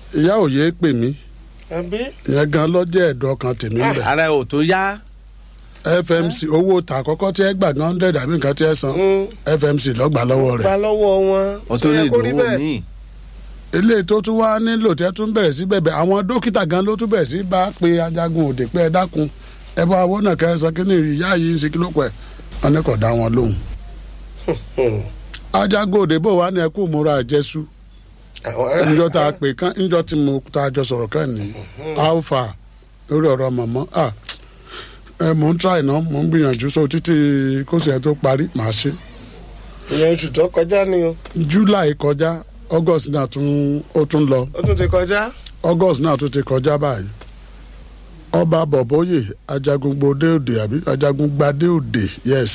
ìyá òye pè mí àbí ìyẹn gan lọ́jọ́ ẹ̀dọ́ kan tèmi ń bẹ̀ ara ò tó yá fmc owó ta àkọ́kọ́ tí ẹ gbà ní hundred àbí nǹkan tí ẹ san fmc lọ́gbà lọ́wọ́ gba rẹ̀ lọ́wọ́ wọn ó tó lè kó rí dòwó bẹ́ẹ̀ míì eléyìí tó tún wá nílò tí ẹ tún bẹ̀rẹ̀ sí bẹ̀bẹ̀ àwọn dókítà gan ló tún bẹ̀rẹ̀ sí bá pe ajagun òde pé ẹ dákun ẹ bá owó náà kẹ́ ẹ sọ kí ni ìyá yìí ń ṣe kí ló pẹ́ wọn ní kò dá wọn lóhùn. ajagun òde bò wá ní ẹkú múra àjẹsú àwọn njọ tá a pè kán njọ tí mo tá a jọ sọ̀rọ̀ kán ní alpha lórí ọ̀rọ̀ mọ̀mọ́ ah ẹ mò ń try náà mò ń gbìyànjú so títí kóṣù ẹ tó parí màá ṣe ìyẹn oṣù tó kọjá ni o july kọjá august náà tún ó tún lọ ó tún ti kọjá august náà tún ti kọjá báyìí ọba bọ̀bọ́yè ajagungbadé òde àbí ajagungbadé òde yes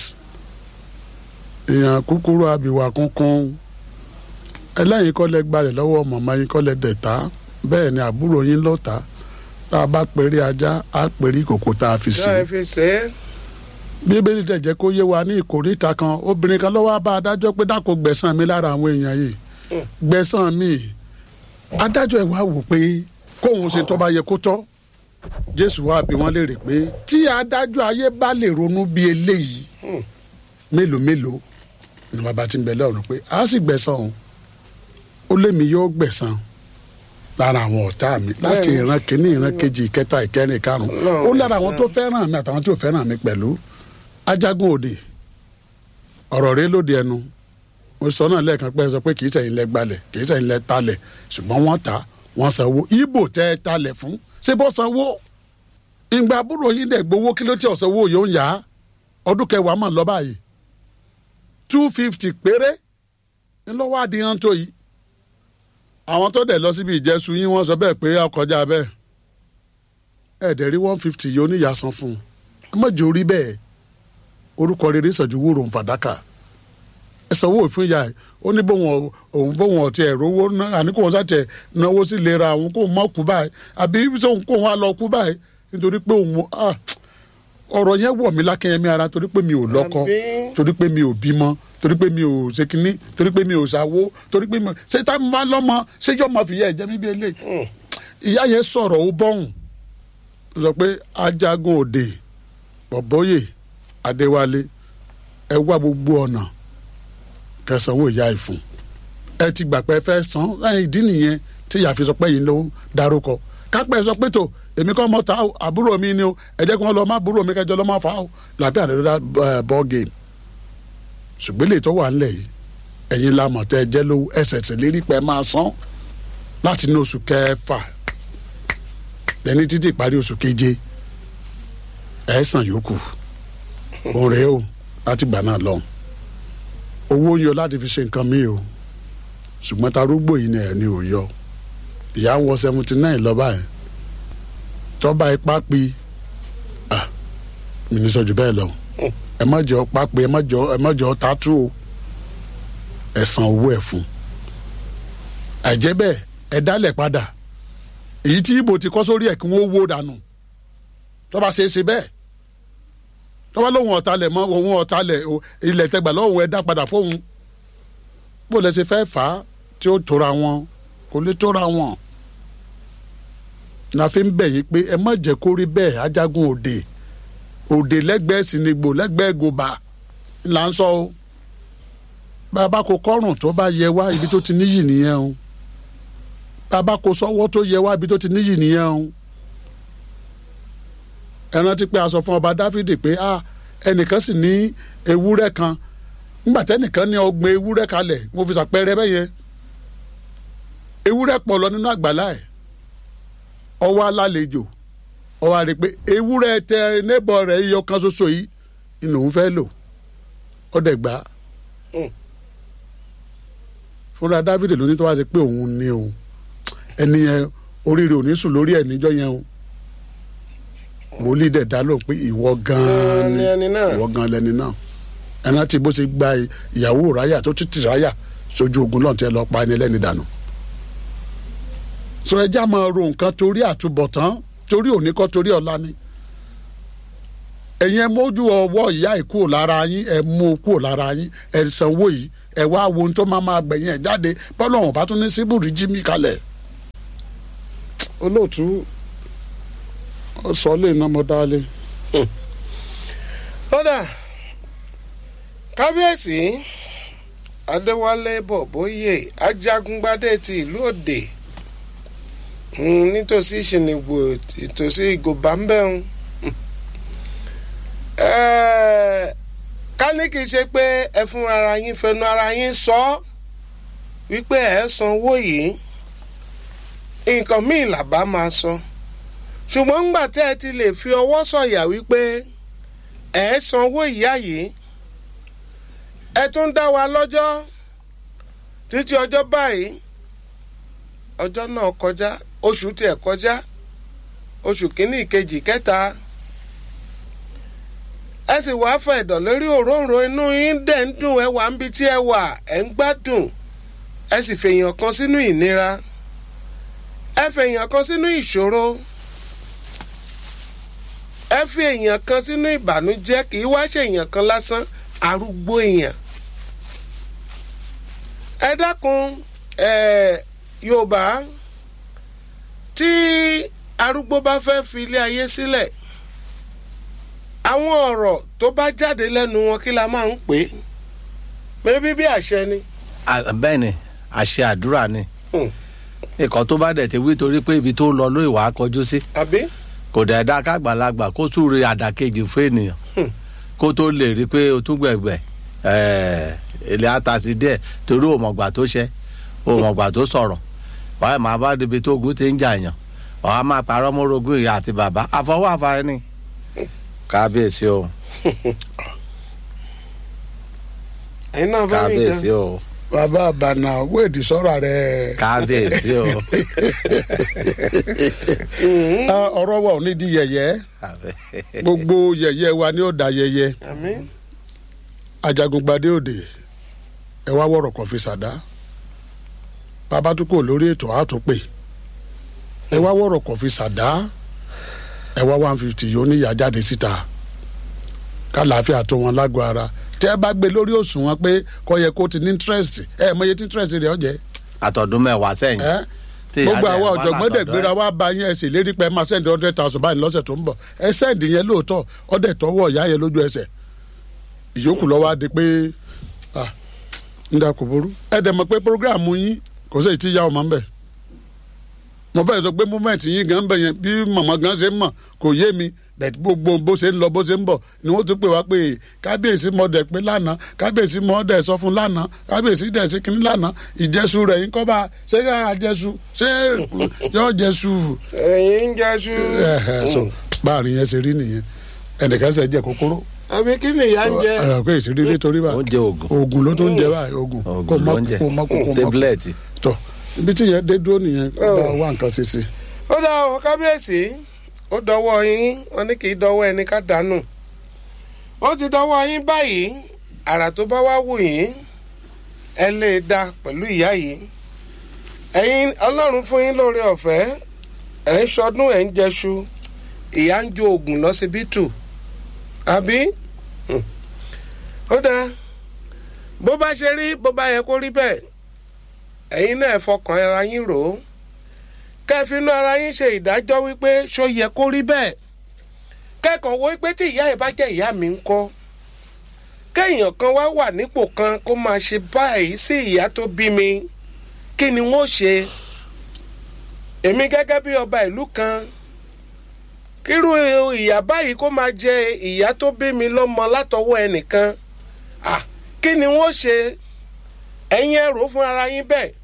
èèyàn kúkúrú abìwà kúnkún ẹlẹ́yìn kọ́lẹ̀ gbalẹ̀ lọ́wọ́ mọ̀mọ́ yín kọ́lẹ̀ dẹ̀ta bẹ́ẹ̀ ni àbúrò yín lọ́ta tá a bá pèrè ajá á pèrè ìkòkò tá a fi sí ṣáà ẹ fi ṣe é bíbélì dẹ̀ jẹ́ kó yé wa ní ìkórìíta kan obìnrin kan lọ́wọ́ bá adájọ́ pé dákò gbẹ̀san mi lára àwọn èèyàn yìí gbẹ̀san mi adájọ́ ẹ̀ wá wò pé kóun ṣe tó bá yẹ kó tọ́ jésù wá bí wọ́n léèrè pé tí adájọ́ ayé bá lè ronú bí eléyìí mélòó mélòó ni bàbá ti ń bẹ lọ́run pé a sì gbẹ̀san òun ó lémi yóò gbẹ̀san lára àwọn ọ̀tá mi láti Bẹ́ẹ̀ni. ìran kìíní ìran kejì ìkẹta ìkẹrin ìkarùn Ọlọ́run ó lára àwọn ẹ̀san. tó fẹ́ràn mi àtàwọn tí ò fẹ́ràn mi pẹ̀lú ajagun òde ọ̀rọ̀ rẹ lóde ẹnu mo sọ náà lẹ́ẹ̀kan pé ẹ sọ pé kì í sẹ́yìn lẹ gbalẹ̀ kì í sẹ́yìn lẹ talẹ̀ ṣùgbọ́n wọ́n ta wọ́n sanwó ibo tẹ́ ẹ talẹ̀ fún ṣé bó sanwó ìgbà àbúrò yín dẹ̀ gbowó kí ló tí ò sanwó yóò ń yá ọdún kẹwàá mọ̀ lọ báyìí two fifty péré ńlọ́wọ́ àdìyàn tó yìí àwọn tó dẹ̀ lọ síbi ìjẹ́sù yín wọ́n sọ bẹ́ẹ̀ pé ọkọjá bẹ́ẹ̀ ẹ̀ẹ́dẹ̀ rí one fifty yóò níyà san fún un ẹ má jẹ́ orí bẹ́ẹ̀ orúkọ rere sọ̀jú wúrò ń fàdákà ẹ sanwó fún ìyá ẹ ó ní bóun ò- òun bóun ọtí ẹ rówó ná àní kóun sàtẹ náwó sí lera àwọn kóun má kú báyìí àbí sóun kóun wá lọ kú báyìí nítorí pé òun ah, ọ̀rọ̀ yẹn wọ̀ mí lákẹ́yẹmí ara torí pé mi ò lọ́kọ Àbí? torí pé mi ò bímọ torí pé mi ò ṣe kínní torí pé mi ò ṣàwó torí pé mi ò ṣe tá a máa lọ́mọ ṣé yóò máa fìyà ẹ̀jẹ̀ mi bí eléyìí ìyá yẹn sọ̀rọ̀ ó bọ́hùn ó sọ pé ajagun òde bọ̀bọ́yè adéwálé ẹ wá gbogbo ọ̀nà kẹsànwó ìyá ìfún ẹ ti gbà pé ẹ fẹ́ san ẹ ìdí nìyẹn tí ìyá fi sọ pé yìí ló ń darúkọ kápẹ́ sọ pé tó èmi kọ́ mọ́ ta o, àbúrò mi ni o ẹ jẹ́ kí wọ́n lọ má àbúrò mi kẹjọ lọ́ má fa o làbẹ́ àdéhùn ball game ṣùgbọ́n lè tó wà ńlẹ̀ yìí ẹ̀yin la mọ̀ tẹ́ ẹ jẹ́ lówó ẹsẹ̀ sì lérí pẹ́ máa san láti ní oṣù kẹfà lẹ́ni títí ìparí oṣù keje ẹ̀ san yòókù òun rèé o láti gbà náà lọ owó ń yọ láti fi ṣe nǹkan mi o ṣùgbọ́n tarúgbó yìí ni ẹ̀ ní ò yọ ìyá ń wọ seventy nine lọ́ba ẹ̀ tọ́ba ipá pi ah mi ní sọ jù bẹ́ẹ̀ lọ ẹ má jọ pápẹ́ ẹ má jọ ẹ má jọ tátú o ẹ san owó ẹ fún àìjẹ́ bẹ́ẹ̀ ẹ dálẹ̀ padà èyí tí ibo ti kọ́ sórí ẹ̀ kí wọ́n wó dànù tọ́ba ṣe é ṣe bẹ́ẹ̀ tọ́ba lóhun ọ̀talẹ̀ mọ́ òun ọ̀talẹ̀ o, ilẹ̀ tẹgbà lọ́hùn ẹ dá padà fóun bó lẹ ṣe fẹ́ fà á tí ó tóra wọn kò lè tóra wọn la fi ń bẹ̀ yín pé ẹ má jẹ́ kó rí bẹ́ẹ̀ ajagun òde òde lẹ́gbẹ̀ẹ́ sinigbó lẹ́gbẹ̀ẹ́ gòbá là ń sọ o bàbá kò kọ́rùn tó bá yẹ wá ibi tó ti níyì nìyẹn o bàbá kò sọ́wọ́ tó yẹ wá ibi tó ti níyì nìyẹn o ẹ rántí pé a sọ fún ọba dáfídì pé a ẹnìkan sì ní ewúrẹ́ kan nígbà tẹ́nìkan ní ọgbọ̀n ewúrẹ́ kalẹ̀ mo fi ṣàpẹẹrẹ bẹ́ẹ̀ yẹn ewúrẹ́ pọ̀ lọ nínú àgbàlá ẹ̀ ọwọ́ alálejò ọwọ́ àrè pé ewúrẹ́ tẹ nébọ̀ rẹ̀ iye ọ̀kan ṣoṣo yìí inú òun fẹ́ lò ó dẹ̀ gbà á fúnra dávidi ló ní tó wá sí pé òun ni o ẹni yẹn oríire ò ní sùn lórí ẹ̀ níjọ́ yẹn o wòlíì dẹ̀ dá lóhùn pé ìwọ gan-an Ni ẹni náà. ìwọ gan-an lẹni náà ẹni tí bó ṣe gba ìyàwó ráyà tó títí ráyà sójú ogun lọ́n tẹ́ lọ pa ẹni lẹ́ni dànù sọ ẹjẹ́ àmọ́ ro nǹkan torí àtúbọ̀tán torí òní kọ́ torí ọ̀la ni ẹ̀yin ẹ mójú ọwọ́ ìyá ẹ̀ kúrò lára yín ẹ mú u kúrò lára yín ẹ sanwó yìí ẹ wá wo ohun tó máa máa gbẹ̀yìn ẹ̀ jáde bọ́lá ọ̀hún bá tún ní síbùrì jí mi kalẹ̀ olóòtú ó sọ lè ná mo dálé. kódà kábíyèsí adéwálé bọ̀bóyè ajagungbadé ti ìlú òde mm, nítòsí ìṣìnìgbò ìtòsí ìgòbá ń bẹ̀rùn ká ní kì í ṣe pé ẹ fún ara yín fẹnu ara yín sọ ọ́ wípé ẹ sanwó yìí nǹkan míì làbá máa sọ ṣùgbọ́n ńgbà tẹ́ ẹ ti lè fi ọwọ́ sọ̀yà wípé ẹ sanwó ìyá yìí ẹ tún dá wa lọ́jọ́ títí ọjọ́ báyìí ọjọ́ náà kọjá oṣù tiẹ̀ kọjá oṣù kínní ìkejì kẹta ẹ sì wá fẹ́ ẹ̀dọ̀ lórí òróǹro inú yín dẹ̀ ń dùn ẹ wà níbi tí ẹ wà ẹ ń gbádùn ẹ sì fèèyàn kan sínú ìnira ẹ fèèyàn kan sínú ìṣòro ẹ fi èèyàn kan sínú ìbànújẹ́ kì í wá ṣe èèyàn kan lásán arúgbó èèyàn ẹ dákun ẹ yorùbá tí arúgbó bá fẹ́ fi ilé ayé sílẹ̀ àwọn ọ̀rọ̀ tó bá jáde lẹ́nu wọn kí la máa ń pè é mẹ́bí bí àṣẹ ni. bẹ́ẹ̀ ni àṣẹ àdúrà ni Hmm. nǹkan tó bá dẹ̀ ti wí torí pé ibi tó ń lọ ló ìwà kọjú sí àbí kò dẹ̀ dá kágbàlagbà kó súre àdàkejì fún ènìyàn Hmm. kó tó lè rí i pé o tún gbẹ̀gbẹ̀ ilé àtàsí díẹ̀ torí òmọ̀gbà tó ṣẹ òmọ̀gbà tó sọ̀rọ̀ wàá máa bá débi tó ogun ti ń jà yàn wàá máa parọ́ mọ́rogún ìyá àti bàbá àfọwọ́ àfààní ni kábíyèsí o ẹ̀yin náà fẹ́ rí kábíyèsí nǹkan. o bàbá àbànà wéèdì sọ̀rọ̀ rẹ̀. kábíyèsí o Ah, ọ̀rọ̀ wa ò ní di yẹ̀yẹ́ gbogbo yẹ̀yẹ́ wa ni ó da yẹ̀yẹ́ àmín ajagungbadé òde ẹ wá wọ̀rọ̀ kan fi ṣàdá bàbá tún kò lórí ètò àtúnpè ẹ wá wọ̀rọ̀ kan fi ṣàdá ẹ wá one fifty yóò níyà jáde síta kálàáfíà tó wọn lágọ̀ ara tẹ ẹ bá gbé lórí òṣùwọ̀n pé kò yẹ kó ti ní interest ẹ mọ iye tí interest rẹ̀ ọ jẹ́ àtọ̀dún mẹ́wàá sẹ́yìn ẹ tí ìyá gbogbo dẹ̀ àwọn wà ọ̀jọ̀gbọ́n dẹ̀ látọ̀dọ̀ gbéra ẹ̀. wá bá yín ẹ sì lérí pé ẹ máa sẹ́ndì hundred thousand báyìí lọ́sẹ̀ tó ń bọ̀ ẹ sẹ́ndì yẹn lóòótọ́ ọdẹ tọwọ́ ìyá yẹn lójú ẹsẹ̀ ìyókù lọ́wọ́ á di pé ah ń dà kò burú ẹ dẹ̀ mọ̀ pé programu yín kò sí ti ya ọmọ ń bẹ̀ mo fẹ́ sọ pé movement yín gan bẹ̀ yẹn bí màmá gan ṣe ń mọ̀ kò yé mi bẹ̀t gbogbo bó ṣe ń lọ bó ṣe ń bọ̀ ni wọ́n tún pè wá pé kábíyèsí mọ̀ dẹ̀ pé lánàá kábíyèsí mọ̀ dẹ̀ sọ fún lánàá kábíyèsí dẹ̀ sí kínní lánàá ìjẹ́sù rẹ̀ yín kọ́ bá ṣé yàrá jẹ́sù ṣé yọ jẹ́sù ẹ̀yin ń jẹ́sú. ẹ̀hẹ̀ so báàrin yẹn ṣe rí nìyẹn ẹnìkan ṣe jẹ kókóró àbí kí ni ìyá ń jẹ. ẹ pé ìṣirí nítorí bá oúnjẹ oògùn oògùn ló tún ń jẹ báyìí oògùn kò oògùn mọ ló ń jẹ kò mọ kò mọ tébúlẹ̀tì tọ ibi tí yẹn dé dúró nìyẹn kó bá wá nǹkan ṣe sí i. ó dá ọ kábíyèsí ó dọwọ́ yín wọn ní kì í dọwọ́ ẹni ká dànù ó ti dọwọ́ yín báyìí àrà tó bá wá wù yín ẹ lè dá pẹ̀lú ìyá yìí ẹ̀yin ọlọ́run fún yín lóore ọ̀fẹ́ ẹ̀ ń ṣọdún ẹ̀ ń jẹṣu ìyá ń jó oògùn lọ́sibítù àbí Hmm. ó dáa bó bá ṣe rí bó bá yẹ kó rí bẹ́ẹ̀ ẹ̀yin náà ẹ fọkàn ara yín rò ó kẹfínú ara yín ṣe ìdájọ́ wípé ṣó yẹ kó rí bẹ́ẹ̀ kẹ́kọ̀ọ́ wo wípé tí ìyá ẹ̀ bá jẹ́ ìyá mi ń kọ́ kéèyàn kan wá wà nípò kan kó máa ṣe báyìí sí ìyá tó bí mi kí ni wọ́n ṣe èmi gẹ́gẹ́ bí ọba ìlú kan kírú ìyá báyìí kó máa jẹ ìyá tó bí mi lọ́mọ látọwọ́ ẹnìkan ah kí ni wọ́n ṣe ẹ̀yin ẹ rò ó fún ara yín bẹ́ẹ̀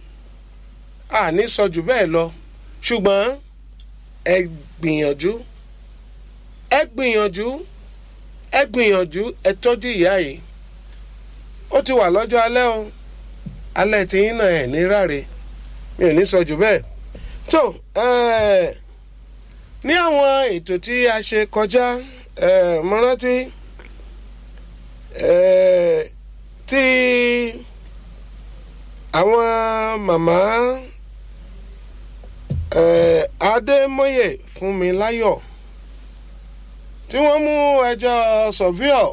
àní sọ jù bẹ́ẹ̀ lọ ṣùgbọ́n ẹ gbìyànjú ẹ gbìyànjú ẹ gbìyànjú ẹ tọ́jú ìyá yìí ó ti wà lọ́jọ́ alẹ́ o alẹ́ tí yín náà ẹ̀ ní ráre mi ò ní sọ jù bẹ́ẹ̀ tó ẹ̀ẹ́ ní àwọn ètò tí a ṣe kọjá ẹ̀ẹ́ mo rántí ẹ̀ẹ́ tí àwọn màmá eh, adémọye fúnmiláyọ̀ tí wọ́n mú ẹjọ́ sọfíọ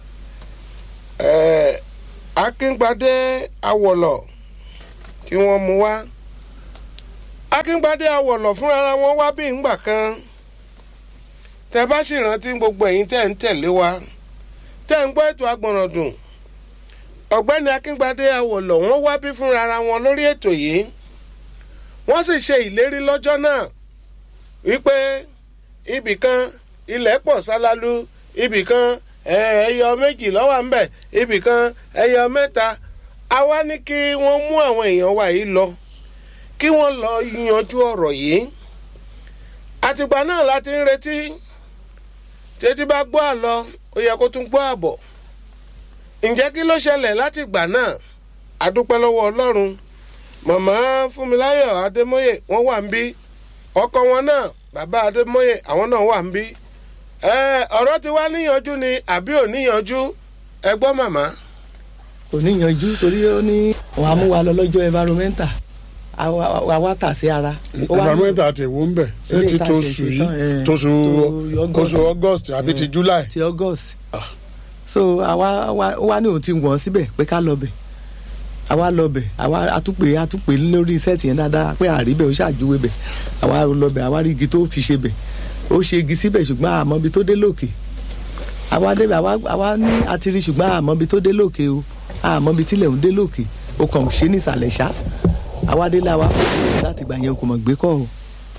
eh, akíngbadé awọlọ kí wọ́n mú wá akíngbadé awọ̀lọ̀ fúnra wọn wá bí ngbà kan tẹ bá sì rántí gbogbo ẹ̀yin tẹ́ ń tẹ̀lé wa tẹ́ ń gbọ́ ètò agbọ̀nràndùn ọ̀gbẹ́ni akíngbadé awọ̀lọ̀ wọ́n wá bí fúnra wọn lórí ètò yìí wọ́n sì ṣe ìlérí lọ́jọ́ náà wípé ibìkan ilẹ̀ pọ̀ sálálú ibìkan ẹyọ méjì ló wà ńbẹ̀ ibìkan ẹyọ mẹ́ta àwa ní kí wọ́n mú àwọn èèyàn wa yìí lọ kí wọ́n lọ yanjú ọ̀rọ̀ yìí àtìgbà náà láti ń retí tètè bá gbọ́ àlọ́ ó yẹ kó tún gbọ́ àbọ̀ ǹjẹ́ kí ló ṣẹlẹ̀ láti ìgbà náà àdúpẹ́ lọ́wọ́ ọlọ́run màmá fúnmiláyọ̀ adémọ́yè wọ́n wà ń bí ọkọ wọn náà bàbá adémọ́yè àwọn náà wà ń bí ọ̀rọ̀ ti wá níyanjú ni àbí ò níyanjú ẹ gbọ́ màmá. kò níyanjú torí ó ní wọn á mú wa lọ lọ́jọ́ environmental àwa tà sí ara. environmental ti wo ń bẹ̀ ṣé ti tóṣù yìí tóṣù oṣù august àbí ti july. ti august so àwa wá ní òun ti wọ̀n síbẹ̀ pé ká lọ bẹ̀ àwa lọ bẹ̀ àwa àtúpè àtúpè lórí sẹ́ẹ̀tì yẹn dáadáa pé àríbẹ̀ ó ṣàjúwe bẹ̀ àwa lọ bẹ̀ àwa rí igi tó fi ṣe bẹ̀ ó ṣe igi síbẹ̀ ṣùgbọ́n àmọ́ ibi tó dé lókè àwa débẹ̀ àwa ní àti rí ṣùgbọ́n àmọ́ ibi tó dé lókè o àmọ́ ibi tílẹ̀ ń dé lókè o kàn ṣe ní ìsàlẹ̀ ṣá àwa délé àwa láti gbà yẹn kò mọ̀ gbé kọ́ o.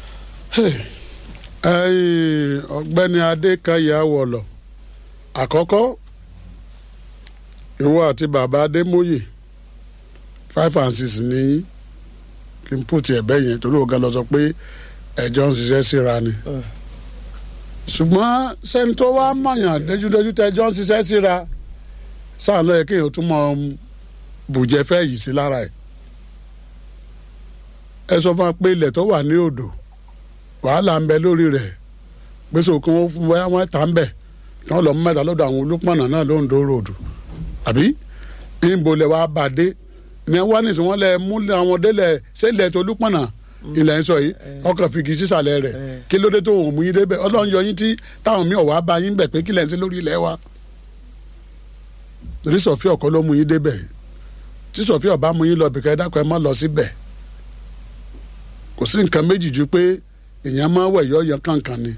ọ̀gbẹ́ni adékayé awọ̀lọ̀ àkọ́kọ́ ìwọ àti bàbá adémóyè five and six ní kí n pùtì ẹ̀bẹ́ yẹn torí ọ̀gá lọ sọ pé ẹjọ́ ń ṣiṣẹ́ síra ni ṣùgbọ́n sẹ́ni tó wá mọ̀yàn dájúdájú tẹ́jọ́ ń ṣiṣẹ́ síra sáà lọ́yẹ kéèyàn tún mọ bùjẹ́ fẹ́ yìí sí lára ẹ̀ ẹ sọ fún wa pé ilẹ̀ tó wà ní odò wàhálà ń bẹ lórí rẹ̀ gbèsè òkun wọn fún bóyá wọn tà ń bẹ̀ tí wọ́n lọ mú mẹ́ta lọ́dọ̀ àwọn olùpọ̀nà náà ló ń do ròdù àbí ìbò lẹ̀ wá bàdé ní wọ́n ní sìn wọ́n lẹ̀ mú àwọn délẹ̀ sẹ́lẹ̀ tó olùpọ̀nà ilẹ̀ ń sọ yìí ọkàn fìgì sísàlẹ̀ rẹ̀ kí ló dé tó òun mú yín débẹ̀ ọlọ́run yọ yín tí táwọn míì ọ̀wá bá yín bẹ̀ pé kí lẹ̀ ń sí lórí ilẹ̀ wa torí sọ̀fí ọ̀kọ́ ló mú yín débẹ̀ tí sọ̀fí ọ̀bá mú yín lọ bìkẹ́ ẹ dákọ̀ ẹ má lọ síbẹ̀ kò sí nǹkan méjì ju pé èèyàn máa wẹ̀ yọ yọ kankan ni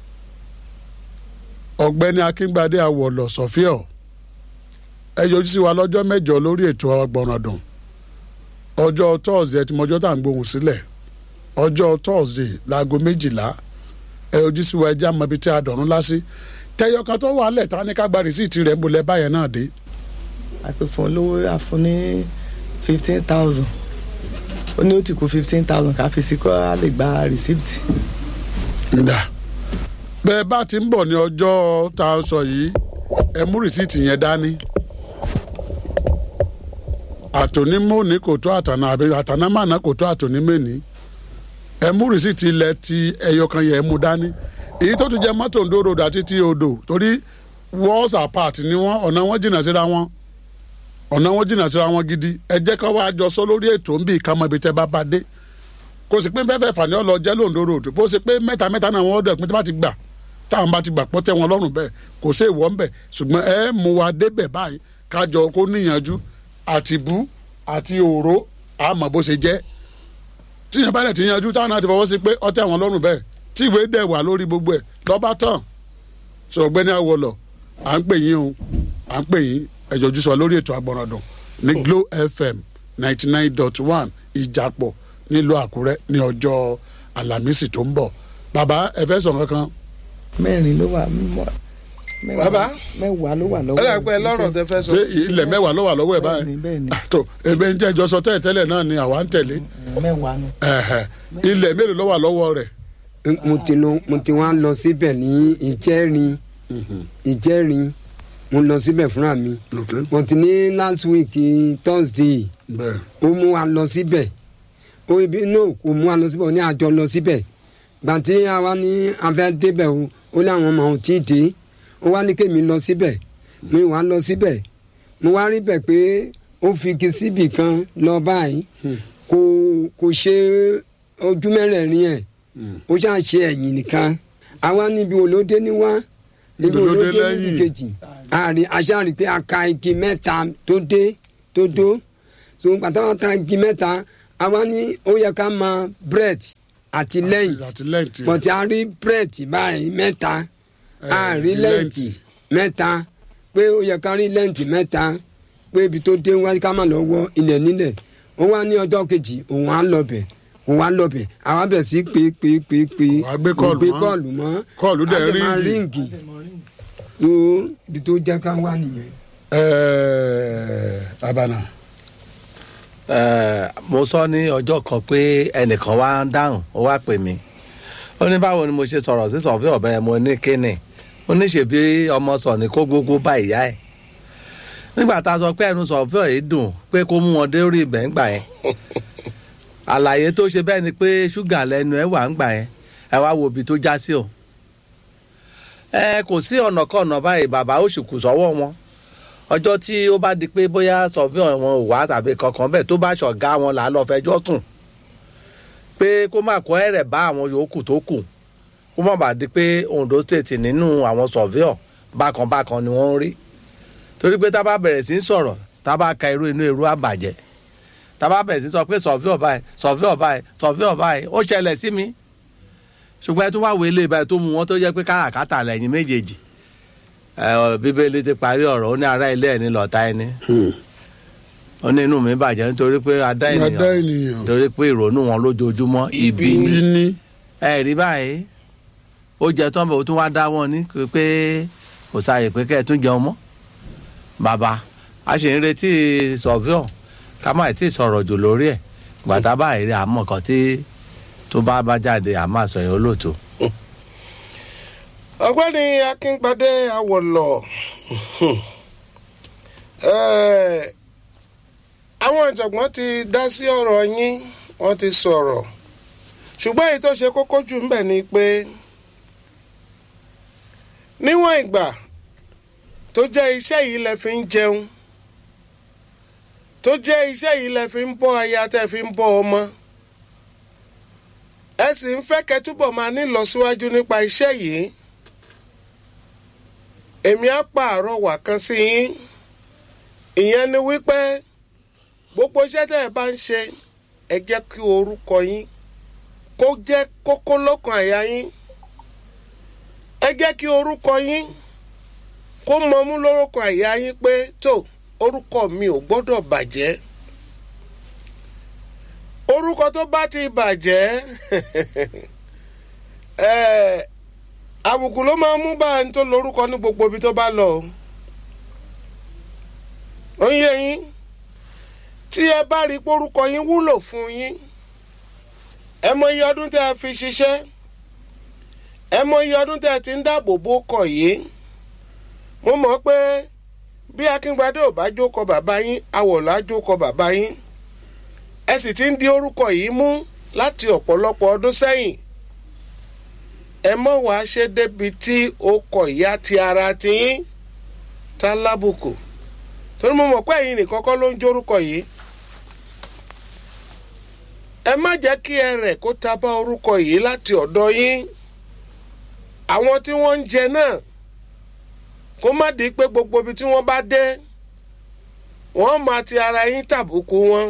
ọ̀gbẹ́ni akíngbadé awọ̀lọ̀ sọ̀fíọ̀ ẹ yọjú sí wa lọ́jọ́ mẹ́jọ lórí ètò ọgbọ̀nràndùn ọjọ́ tọ́ọ̀sì tí mọ́jọ́ tá à ń gbóhùn sílẹ̀ ọjọ́ tọ́ọ̀sì láago méjìlá ẹ yọjú sí wa ẹjẹ́ àmọ́bi tí a dọ̀rùn lásì tẹyọ kan tó wà lẹ̀ tá ní ká gba rìsíìtì rẹ̀ ń bolẹ̀ báyẹn náà dé. àpèfọ́n olówó àfún ní fifteen thousand ó ní ó ti kú fifteen thousand ká fi sí kó a lè gba rìsíìtì. ǹda bẹ́ẹ̀ bá ti ń bọ̀ ní ọjọ́ tá a sọ yìí ẹ mú rìsíìtì yẹn dání àtònímọ̀ ní kò tó àtànà àbí àtànàmànà kò tó àtònímẹ́ni ẹ mú rìsíìtì ilẹ̀ ti ẹyọkan yẹn mú dání èyí tó tún jẹ mọ́tò ńdó road àti ti odò torí walls apart ni wọ́n ọ̀nà wọn jìnnà síra wọn ọ̀nà wọn jìnnà síra wọn gidi ẹ jẹ́ ká wá jọ sọ lórí ètò ń bí ìkámọ́ ibi tẹ́ bá bá dé kò sí pé fẹ́fẹ́ fà ní ọ lọ jẹ́ lóńdó road bó ṣe pé mẹ́ta mẹ́ta náà wọ́n dẹ̀ pín tí bá ti gbà táwọn bá ti gbà pọ́n tẹ́ wọn lọ́rùn bẹ́ẹ̀ kò sí èèwọ̀ ńbẹ̀ ṣùgbọ́n ẹ mú wa débẹ̀ báyìí kájọ kó níyànjú àti bú àti òró àmọ́ bó ṣe jẹ́ tíyẹn bá dẹ̀ ti yanjú táwọn náà ti fọwọ́ sí pé ọtí àwọn lọ́rùn bẹ́ẹ̀ tí ìwé dẹ̀ wà lórí gbogbo ẹ̀ lọ́ba tán sọ ọ̀gbẹ́ni Awólọ̀ à ń pè yín o à ń pè yín ẹ̀jọ̀jú sọ lórí ètò Agbọ̀nràndùn ní Glo FM ninety nine dot one Ìjàpọ̀ nílùú Àkúrẹ́ ní ọjọ́ Àlàmísì tó ń bọ̀ bàbá ẹ fẹ́ sọ kankan. mẹ́rin ló wà bàbá mẹ́wàá ló wà ẹ lọ́wọ́ dà pé lọ́rọ̀ tẹ fẹ́ sọ. ṣé ilẹ̀ mẹ́wàá ló wà lọ́wọ́ ẹ̀ báyìí bẹ́ẹ̀ni bẹ́ẹ̀ni tó ebe ń jẹ́ ìjọsọ tẹ́lẹ̀ tẹ́lẹ̀ náà ni àwa ń tẹ̀lé mẹ́wàá ni. ẹ̀hẹ̀. ilẹ̀ mélòó ló wà lọ́wọ́ rẹ̀ mo ti lọ mo ti wá lọ síbẹ̀ ní ìjẹ́rin ìjẹ́rin mo lọ síbẹ̀ fúnra mi mo ti ní last week thursday bẹ́ẹ̀ ó mú wa lọ síbẹ̀ ó ibi no kò mú wa lọ síbẹ̀ ó ní àjọ lọ síbẹ̀ gbàtí àwa ní afẹ́ débẹ̀ o ó láwọn ọmọ ò tí ì dé ó wá ní kémi lọ síbẹ̀ mi wá lọ síbẹ̀ mo wá rí bẹ̀ pé ó fi igi síbì kan lọ báyìí kò kò ṣe ojú mẹ́rẹ̀ẹ̀rin ẹ̀ ó ṣáà ṣe ẹ̀yìn nìkan àwa níbi olóde ní wá níbi Olóde olóde níbi lẹ́yìn. kejì àrí aṣáàrí pé a ka igi mẹ́ta tó dé tó dó so pàtàkì ta igi mẹ́ta àwa ní ó yẹ ká mọ bread àti lẹ́ǹtì àti lẹ́ǹtì bọ̀tí a rí bread báyìí mẹ́ta a rí lẹ́ǹtì mẹ́ta pé ó yẹ ká rí lẹ́ǹtì mẹ́ta pé ibi tó dé wá ká má lọ wọ ilẹ̀ nílẹ̀ ó wá ní ọjọ́ kejì òun á lọ bẹ̀ òun á lọ bẹ̀ àwa bẹ̀ sí pé pé pé pé Wàá gbé kọ́ọ̀lù gbé mọ́. kọ́ọ̀lù mọ́ Kọ́ọ̀lù dẹ̀ á dẹ̀ máa ríǹgì. ríǹgì tó ibi tó jẹ́ ká wá nìyẹn. Ẹ̀ẹ́, abana Eh, mo sọ ní ọjọ́ kan pé ẹnìkan wá ń dáhùn ó wá pè mí ó ní báwo ni mo ṣe sọ̀rọ̀ sí sọ̀fí ọ̀bẹ yẹn mo ní kíni ó ní ṣèbí ọmọ sọ̀ ní kó gbogbo bá ìyá ẹ̀ nígbà tá a sọ pé ẹnu sọ̀fí ọ̀ yìí dùn pé kó mú wọn dé orí ibẹ̀ ńgbà yẹn àlàyé tó ṣe bẹ́ẹ̀ ni pé ṣúgà lẹ́nu ẹ̀ wà ńgbà yẹn ẹ wá wo ibi tó já sí o ẹ kò sí ọ̀nà kan ọ̀nà báyìí bàbá ó sì kù sọ́wọ́ wọn ọjọ́ tí ó bá di pé bóyá sọ̀fíàn wọn ò wá tàbí kankan bẹ́ẹ̀ tó bá ṣọ̀gá wọn là á lọ fẹjọ́ sùn pé kó má kó ẹ̀rẹ̀ bá àwọn yòókù tó kù kó má bàa di pé Ondo state nínú àwọn sọ̀fíàn bákan bákan ni wọ́n ń rí torí pé tá a bá bẹ̀rẹ̀ sí í sọ̀rọ̀ tá a bá ka irú inú irú àbàjẹ́ tá a bá bẹ̀rẹ̀ sí í sọ pé sọ̀fíàn báyìí sọ̀fíàn báyìí sọ̀fíàn báyìí ó ṣẹlẹ̀ sí mi ṣùgbọ́n ẹ tún wá wọlé báyìí tó mú wọn tó jẹ́ pé káràkátà lẹ́yìn méjèèjì ẹ, ọ, bíbélì ti parí ọ̀rọ̀ ó ní ará ilé ẹni lọ́ta ẹni ó ní inú mi bàjẹ́ nítorí pé adá adá ènìyàn ènìyàn torí pé ìrònú wọn lójoojúmọ́ ibi ni bí ní ẹ rí báyìí ó jẹ tán bẹ̀ ó tún wá dá wọn ní pé kò sáàyè pé kẹ́ ẹ tún jẹun mọ́ bàbá a sì ń retí sọ̀fíọ̀ ká má tí ì sọ̀rọ̀ jù lórí ẹ̀ gbàtà báyìí rí àmọ́ kan tí tó bá bá jáde àmọ́ àsọyìn olóòtú. ọ̀gbẹ́ni akíngbadé awọ̀lọ̀ Eh, àwọn ìjọ̀gbọ́n ti dá sí ọ̀rọ̀ yín wọ́n ti sọ̀rọ̀ ṣùgbọ́n èyí tó ṣe kókó jù ńbẹ̀ ni pé níwọ̀n ìgbà tó jẹ́ iṣẹ́ yìí lẹ fi ń jẹun tó jẹ́ iṣẹ́ yìí lẹ fi ń bọ́ aya tẹ́ fi ń bọ́ ọmọ ẹ sì ń fẹ́ kẹ́ túbọ̀ máa nílọsíwájú nípa iṣẹ́ yìí èmi á pààrọ̀ wà kan sí yín ìyẹn ni wípé gbogbo iṣẹ́ tẹ́ ẹ bá ń ṣe ẹ jẹ́ kí orúkọ yín kó jẹ́ kókó lọ́kàn àyà yín ẹ jẹ́ kí orúkọ yín kó mọmú lórúkọ àyà yín pé tó orúkọ mi ò gbọ́dọ̀ bàjẹ́ orúkọ tó bá ti bàjẹ́ ẹ̀ àbùkù ló máa ń mú bá ẹni tó lórúkọ ní gbogbo ibi tó bá lọ ó ń yé yín tí ẹ bá rí pórúkọ yín wúlò fún yín ẹ mọ iye ọdún tẹ́ ẹ fi ṣiṣẹ́ ẹ mọ iye ọdún tẹ́ ẹ ti ń dáàbò bò kọ yìí mo mọ̀ pé bí akíngbadé ò bá jókòó bàbá yín awọ̀lá jókòó bàbá yín ẹ sì ti ń di orúkọ yìí mú láti ọ̀pọ̀lọpọ̀ ọdún sẹ́yìn ẹ mọ̀ wá ṣe débi tí ó kọ ìyá ti ara ti yín tá lábùkù torí mo mọ̀ pé ẹ̀yin nìkan kọ́ ló ń jórúkọ yìí ẹ má jẹ́ kí ẹ rẹ̀ kó ta bá orúkọ yìí láti ọ̀dọ̀ yín àwọn tí wọ́n ń jẹ náà kó má di pé gbogbo ibi tí wọ́n bá dé wọ́n máa ti ara yín tàbùkù wọn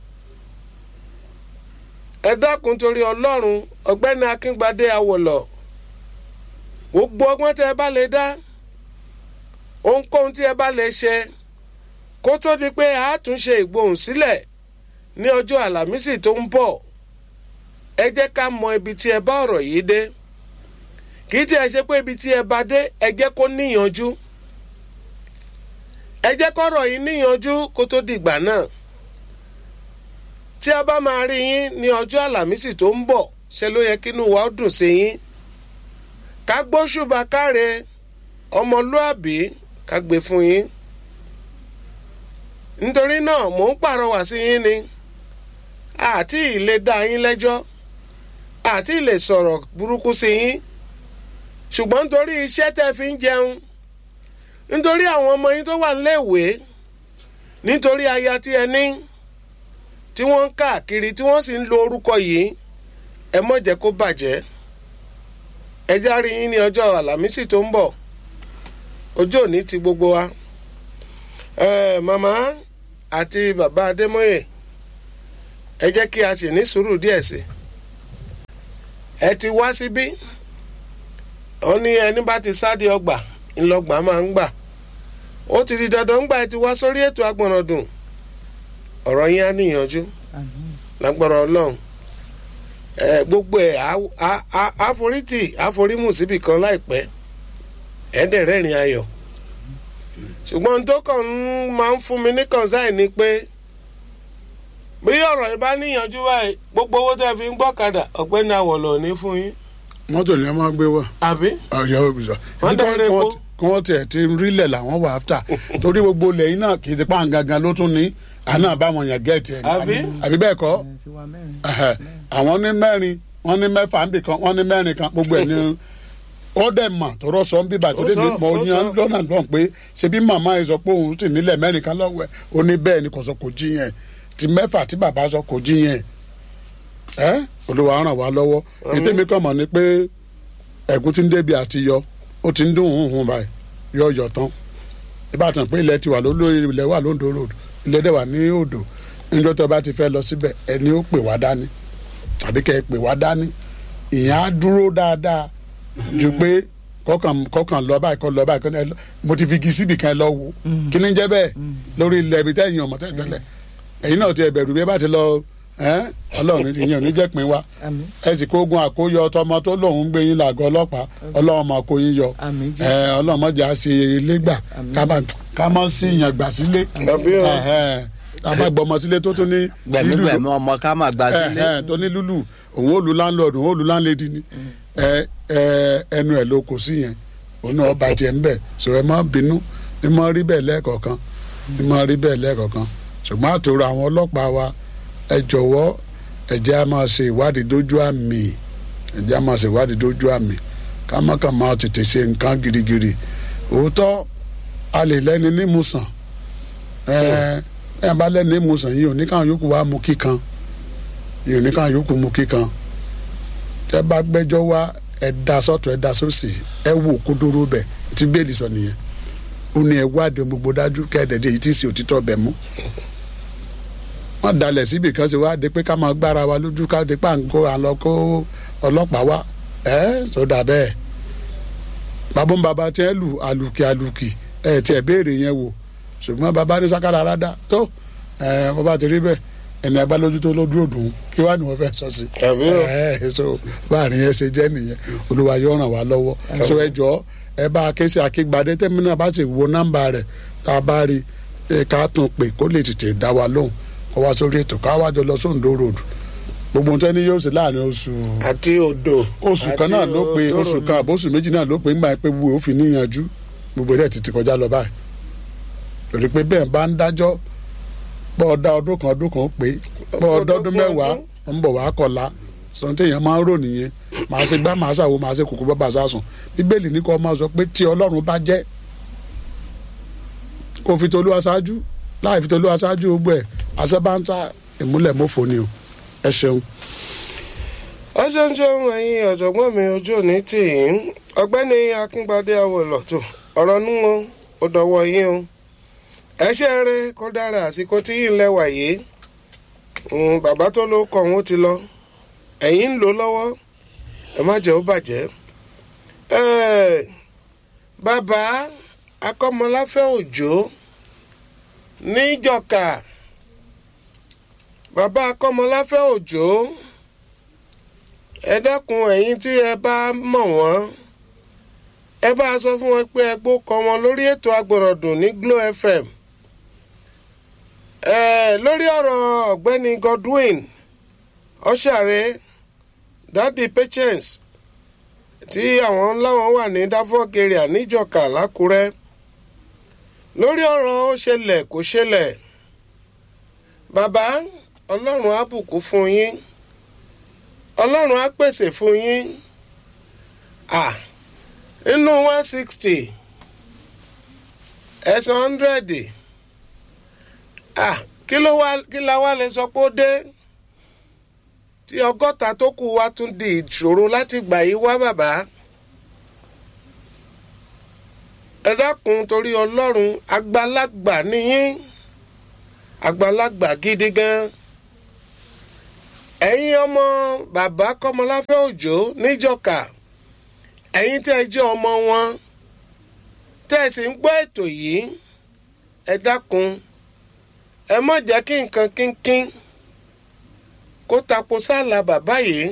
ẹ dákun torí ọlọ́run ọ̀gbẹ́ni akíngbadé awọ̀lọ̀ gbogbo ọgbọ́n tẹ́ ẹ bá lè dá ohunkóhun tí ẹ bá lè ṣe kó tó di pé a tún ṣe ìgbohùn sílẹ̀ ní ọjọ́ àlàmísì tó ń bọ̀ ẹ jẹ́ ká mọ ibi tí ẹ bá ọ̀rọ̀ yìí dé kì í tiẹ̀ ṣe pé ibi tí ẹ bá dé ẹ jẹ́ kó níyanjú ẹ jẹ́ kọ́rọ̀ yìí níyanjú kó tó dìgbà náà tí a bá máa rí yín ní ọjọ́ àlàmísì tó ń bọ̀ ṣe ló yẹ kínú wa ó dùn sí yín ká gbóṣùbà káre ọmọlúàbí ká gbé fún yín nítorí náà mò ń pàrọwà sí yín ni àti ìlè dá yín lẹ́jọ́ àti ìlè sọ̀rọ̀ burúkú sí yín ṣùgbọ́n nítorí iṣẹ́ tẹ́ fi ń jẹun nítorí àwọn ọmọ yín tó wà níléèwé nítorí aya tí ẹ ní tí wọ́n ń káàkiri tí wọ́n sì ń lo orúkọ yìí ẹ mọ̀ jẹ́ kó bàjẹ́ ẹ já rí yín ní ọjọ́ àlàmísì tó ń bọ̀ ọjọ́ òní ti gbogbo wa ẹ màmá àti bàbá adémọ́yè ẹ jẹ́ kí a sì ní sùúrù díẹ̀ sí i ẹ ti wá síbí ó ní ẹni bá ti sáde ọgbà ńlọgbà máa ń gbà ó ti di dandan ńgbà ẹ ti wá sórí ètò agbọ̀nràndùn ọ̀rọ̀ yín á níyànjú lágbára ọlọ́run ẹ gbogbo ẹ á- á- á- àforítì àforímù síbì kan láìpẹ́ ẹ̀ẹ́dẹ̀rẹ́rìn ayọ̀ ṣùgbọ́n tó kàn ń máa ń fún mi ní kọ̀ǹsáì ni pé bí ọ̀rọ̀ yìí bá níyànjú báyìí gbogbo owó tẹ́ fi ń gbọ́kadà ọ̀gbẹ́ni àwọ̀lọ̀ ní fún yín mọ́tò ni wọ́n máa ń gbé wá. àbí ọ̀yọ́ òbíṣọ́ Wọ́n dẹ̀ rẹ̀ po. kí wọ́n tiẹ̀ ti rílẹ̀ làwọn wà áfítà torí gbogbo ilẹ̀ yìí náà kì í ti pa gangan ló tún ní àná àbáwọn yẹn gẹ̀ẹ́tì ẹ̀ Àbí? àbí bẹ́ẹ̀ kọ́ ẹ ti wá mẹ́rin. Ẹhẹ́. àwọn ní mẹ́rin wọ́n ní mẹ́fà ń bì kan wọ́n ní mẹ́rin kan gbogbo ẹ̀ ní ó dẹ̀ mà tọrọ sọ ń bíbà tó Ó dé sọ, ní mọ ó yan sọ. lọ́nà lọ́n pé ṣebí màmá yẹn sọ pé òun sì nílẹ̀ mẹ́rin kan lọ́wọ́ ẹ̀ ó ní bẹ́ẹ̀ ni kò sọ kò jí yẹn ti mẹ́fà tí bàbá sọ kò jí yẹn ẹ́ olùwà ràn wá lọ́wọ́ ètò mi kàn mọ̀ ni pé ẹ̀gún ti ń débi àti yọ ó ti ń dún hùhùn báyìí yọ yọ tán ìbátan pé ilẹ̀ ti wà lólórí ilẹ̀ wà lóńdó road ilẹ̀ dẹ̀ wà ní odò níjọ́ tó bá ti fẹ́ lọ síbẹ̀ ẹni ó pè wá dání tàbí kẹ́ ẹ pè wá dání ìyẹn á dúró dáadáa ju pé kọkàn kọkàn lọ báyìí kọ lọ báyìí kọ ẹ lọ mo ti fi igi síbì kan ẹ lọ wò kí ni jẹ́ bẹ́ẹ̀ lórí ilẹ̀ ibi tẹ́yìn ọmọ tẹ́tẹ́lẹ̀ ẹ̀yin náà ti ẹ bẹ̀rù bí ẹ bá ti lọ ẹ́ ọlọ́run ìyẹn ò ní jẹ́ pin wa àmín ẹ sì kó ogun àkóyọ tọmọ tó lòun ń gbé yín làgọ́ ọlọ́pàá ọlọ́run máa kó yín yọ àmín ẹ jẹ́ ọlọ́run mọ̀jà ṣe ilé gbà ká má ká má sí ìyàn gbà sílé Àbí o. Ẹ̀hẹ́n. ká má gbọmọ sílé tó tún ní gbẹ̀mígbẹ̀mí ọmọ ká máa gba sílé. ẹ̀hẹ́n, tó ní lúlù òun ó lu landlord òun ó lu landlady ni ẹ ẹ ẹnu ẹ ló kò sí yẹn òun náà bá tiẹ̀ ń bẹ̀ sọ ẹ má bínú ní má rí bẹ́ẹ̀ lẹ́ẹ̀kọ̀ọ̀kan ní má rí bẹ́ẹ̀ lẹ́ẹ̀kọ̀ọ̀kan ṣùgbọ́n àtòrò àwọn ọlọ́pàá wa ẹ jọ̀wọ́ ẹ jẹ́ á máa ṣe ìwádìí dójú àmì ẹ jẹ́ á máa ṣe ìwádìí dójú àmì ká má kàn máa tètè ṣe nǹkan girigiri òótọ́ a lè lẹ́ni nímùsàn ẹ ẹ bá lẹ́ni nímùsàn yìí ò ní káwọn yòókù wá mú kíkan yìí ò ní káwọn yòókù mú kíkan tẹ bá gbẹ́jọ́ wá ẹ da sọ́tọ̀ ẹ da sósì ẹ wò kódóró bẹ tí bẹ́ẹ̀lì sọ nìyẹn ó ní ẹ wádìí ohun gbogbo dájú kẹ́ẹ̀dẹ̀dẹ̀ yìí tí ì sí òtítọ́ bẹ̀ mú wọ́n dalẹ̀ síbi kan ṣe wá de pé ká máa gbára wa lójú ká de pàǹkó àlọ́ kó ọlọ́pàá wá ẹ́ sódà bẹ́ẹ̀ bàbá ń bàbá tiẹ̀ lù àlùkì àlùkì ẹ̀ tiẹ̀ béèrè yẹn wò ṣùgbọ́n bàbá ní sákàrà rádà tó ẹ̀ wọ́n bá ti rí bẹ́ẹ̀ ẹni agbá lójú tó lójú òdùn kí wàá ní wọ́n fẹ́ sọ sí. Àbí o. ẹ so báàrin yẹn ṣe jẹ́ nìyẹn olúwa yóò ràn wá lọ́wọ́ so ẹ jọ ẹ bá a ké sí akígbadé tẹ́mi náà bá sì wo nọ́mbà rẹ̀ tá a bá rí i ká tún pè kó lè tètè dá wa lóhùn kó wá sórí ètò ká wá jọ lọ sóńdó road gbogbo nǹkan ní yóò ṣe láàrin oṣù àti odò oṣù kan náà ló pe àti oṣù òróró. kan àbọ̀ oṣù méjì náà ló pe ńgbà pé wo òfin níyanjú gbogbo rẹ̀ ti ti kọjá lọ báyìí lórí pé bẹ́ẹ̀ bá ń dájọ́ bọ́ ọ dá ọdún kan ọdún kan ó pé bọ́ ọ dọ́dún mẹ́wàá ń bọ̀ wá kọ̀la sọ̀rọ̀ téèyàn máa ń rò nìyẹn màá ṣe gbá màá ṣàwo màá ṣe kòkó bàbá sásùn bíbélì ní kó máa sọ pé tí ọlọ́run bá jẹ́ kó fi tolú aṣáájú láì fi tolú aṣáájú gbogbo ẹ̀ àṣẹ bá ń ta ìmúlẹ̀ mọ́fò ni o ẹ ṣeun. ẹ ṣeun ṣeun ẹ̀yin ọ̀jọ̀gbọ́n mi ojú òní tì yín ọ̀gbẹ́ni akíngbadé awolọ̀tò ọ̀rọ̀ nú o ó dọ̀wọ́ yín o ẹ ṣe eré kó dára àsìkò tí yìí ń lẹ́wà yìí Mm, bàbá tó ló kọ̀ wọ́n ti lọ ẹ̀yin ń lò lọ́wọ́ ẹ má jẹ́ ó bàjẹ́ Eh, bàbá akọ́mọláfẹ́ òjò níjọ̀ka bàbá akọ́mọláfẹ́ òjò ẹ dákun ẹ̀yin tí ẹ bá mọ̀ wọ́n ẹ bá a sọ fún wọn pé ẹ gbó kọ wọn lórí ètò agbọ̀rọ̀dùn ní Glo FM ẹ lórí ọ̀rọ̀ ọ̀gbẹ́ni Godwin ọ̀ṣàrẹ́ dadi patience tí àwọn láwọn wà ní Dafok area níjọ̀ka lákúrẹ́ lórí ọ̀rọ̀ ó ṣẹlẹ̀ kò ṣẹlẹ̀ bàbá ọlọ́run á bùkún fún yín ọlọ́run á pèsè fún yín ah inú one sixty ẹ̀sán hundred ah kí ló wá kí la wá lè sọ pé ó dé tí ọgọ́ta tó kù wá tún di ìṣòro láti gbà yí wá bàbá ẹ dákun torí ọlọ́run àgbàlagbà nìyín àgbàlagbà gidi gan ẹ̀yin ọmọ bàbá kọ́mọláfẹ́ òjò níjọ̀ka ẹ̀yin tẹ́ ẹ jẹ́ ọmọ wọn tẹ́ ẹ sì ń gbọ́ ètò yìí ẹ dákun ẹ má jẹ́ kí nǹkan kínkín kó tapo sáàlà bàbá yìí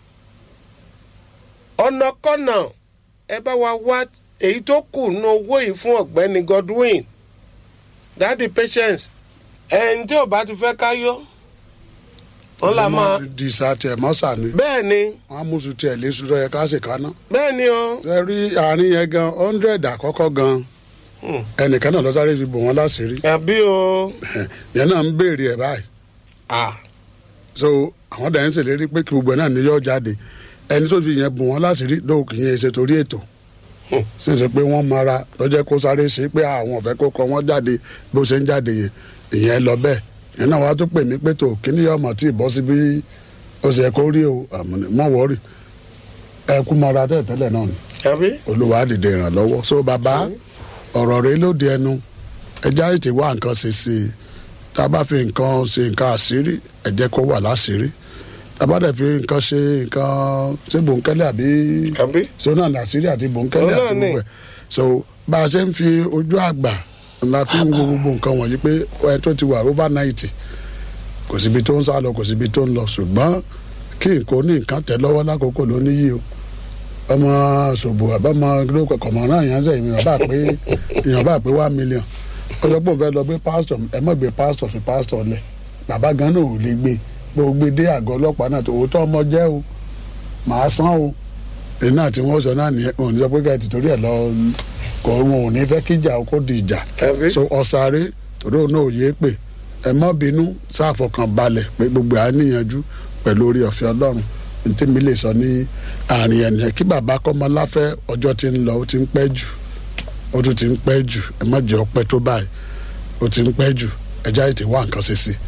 ọ̀nàkọ́nà ẹ bá wa wá èyí tó kù nínú owó yìí fún ọ̀gbẹ́ni Godwin dadi patience ẹni tí ò bá ti fẹ́ ká yọ wọn là máa di sa tiẹ̀ mọ́sà ni bẹ́ẹ̀ ni wọ́n á mú su tiẹ̀ lé sùúrọ̀ yẹ ká sì kaná. bẹ́ẹ̀ ni o ṣe rí àárín yẹn gan hundred àkọ́kọ́ gan Hmm. ẹnìkan náà lọ sáré fi bò wọ́n láṣìírí àbí o yẹn náà ń béèrè ẹ̀ báyìí ah so àwọn dàn ń ṣèlérí pé kí gbogbo ẹ̀ náà ní yọ jáde ẹni tó fi yẹn bò wọ́n láṣìírí lóò kì í yẹn ṣe torí ètò Hmm. sì ṣe pé wọ́n mara lọ́jọ́ kó sáré ṣe pé àwọn ọ̀fẹ́ kó kọ wọ́n jáde bó ṣe ń jáde yẹn ìyẹn lọ bẹ́ẹ̀ yẹn náà wàá tó pè mí pé tó kíní yọ ọmọ tí ì bọ́ sí bí ó ṣe kó rí o àmọ́ ní- mọ́ wọ́ọ̀rì ẹ kú mọ́ra tẹ́lẹ̀ náà ni àbí olúwa á dìde ìrànlọ́wọ́ so bàbá ọ̀rọ̀ rẹ ló di ẹnu ẹjẹ́ àìtí wá nǹkan ṣe sí i tá a bá fi nǹkan ṣe nǹkan àṣírí ẹ jẹ́ kó wà láṣírí tá a bá dẹ̀ fi nǹkan ṣe nǹkan ṣé bòńkẹ́lẹ́ àbí àbí sọ́nà àṣírí àti bòńkẹ́lẹ́ Òun àti náà ni. gbogbo ẹ̀ so bá a ṣe ń fi ojú àgbà la fi ń wo gbogbo nǹkan wọ̀nyí pé ẹ tó ti wà over ninety kò síbi tó ń sá lọ kò síbi tó ń lọ ṣùgbọ́n kí nǹkan ní nǹkan tẹ̀ lọ́wọ́ lákòókò ló níyì o ọmọ ṣòbò àbámọ lóko kọmọràn yẹn sẹ èèyàn bá pé èèyàn bá pé one million ọjọ́ pọ̀ fẹ́ lọ gbé pásítọ̀ ẹ mọ̀ gbé pásítọ̀ fi pásítọ̀ lẹ̀ bàbá gan náà ò lè gbé bó o gbé dé àgọ́ ọlọ́pàá náà tó òótọ́ ọmọ jẹ́ o màá san o èyí náà tí wọ́n sọ náà nìyẹn wọn ò ní sọ pé káyọ̀ tìtorí ẹ̀ lọ kò wọn ò ní fẹ́ kíjà o kó di ìjà àbí so ọ̀sàrè torí òun náà ò yé pé ẹ má bínú sáfọkàn balẹ̀ pé gbogbo à ń níyanjú pẹ̀lú orí ọ̀fẹ́ ọlọ́run ní tí mi lè sọ ní àárín ẹnìyẹn kí bàbá kọ́mọláfẹ́ ọjọ́ ti ń lọ ó ti ń pẹ́ jù ó tún ti ń pẹ́ jù ẹ má jẹ́ ọpẹ́ tó báyìí ó ti ń pẹ́ jù ẹjá ètè wá nǹkan ṣe sí i.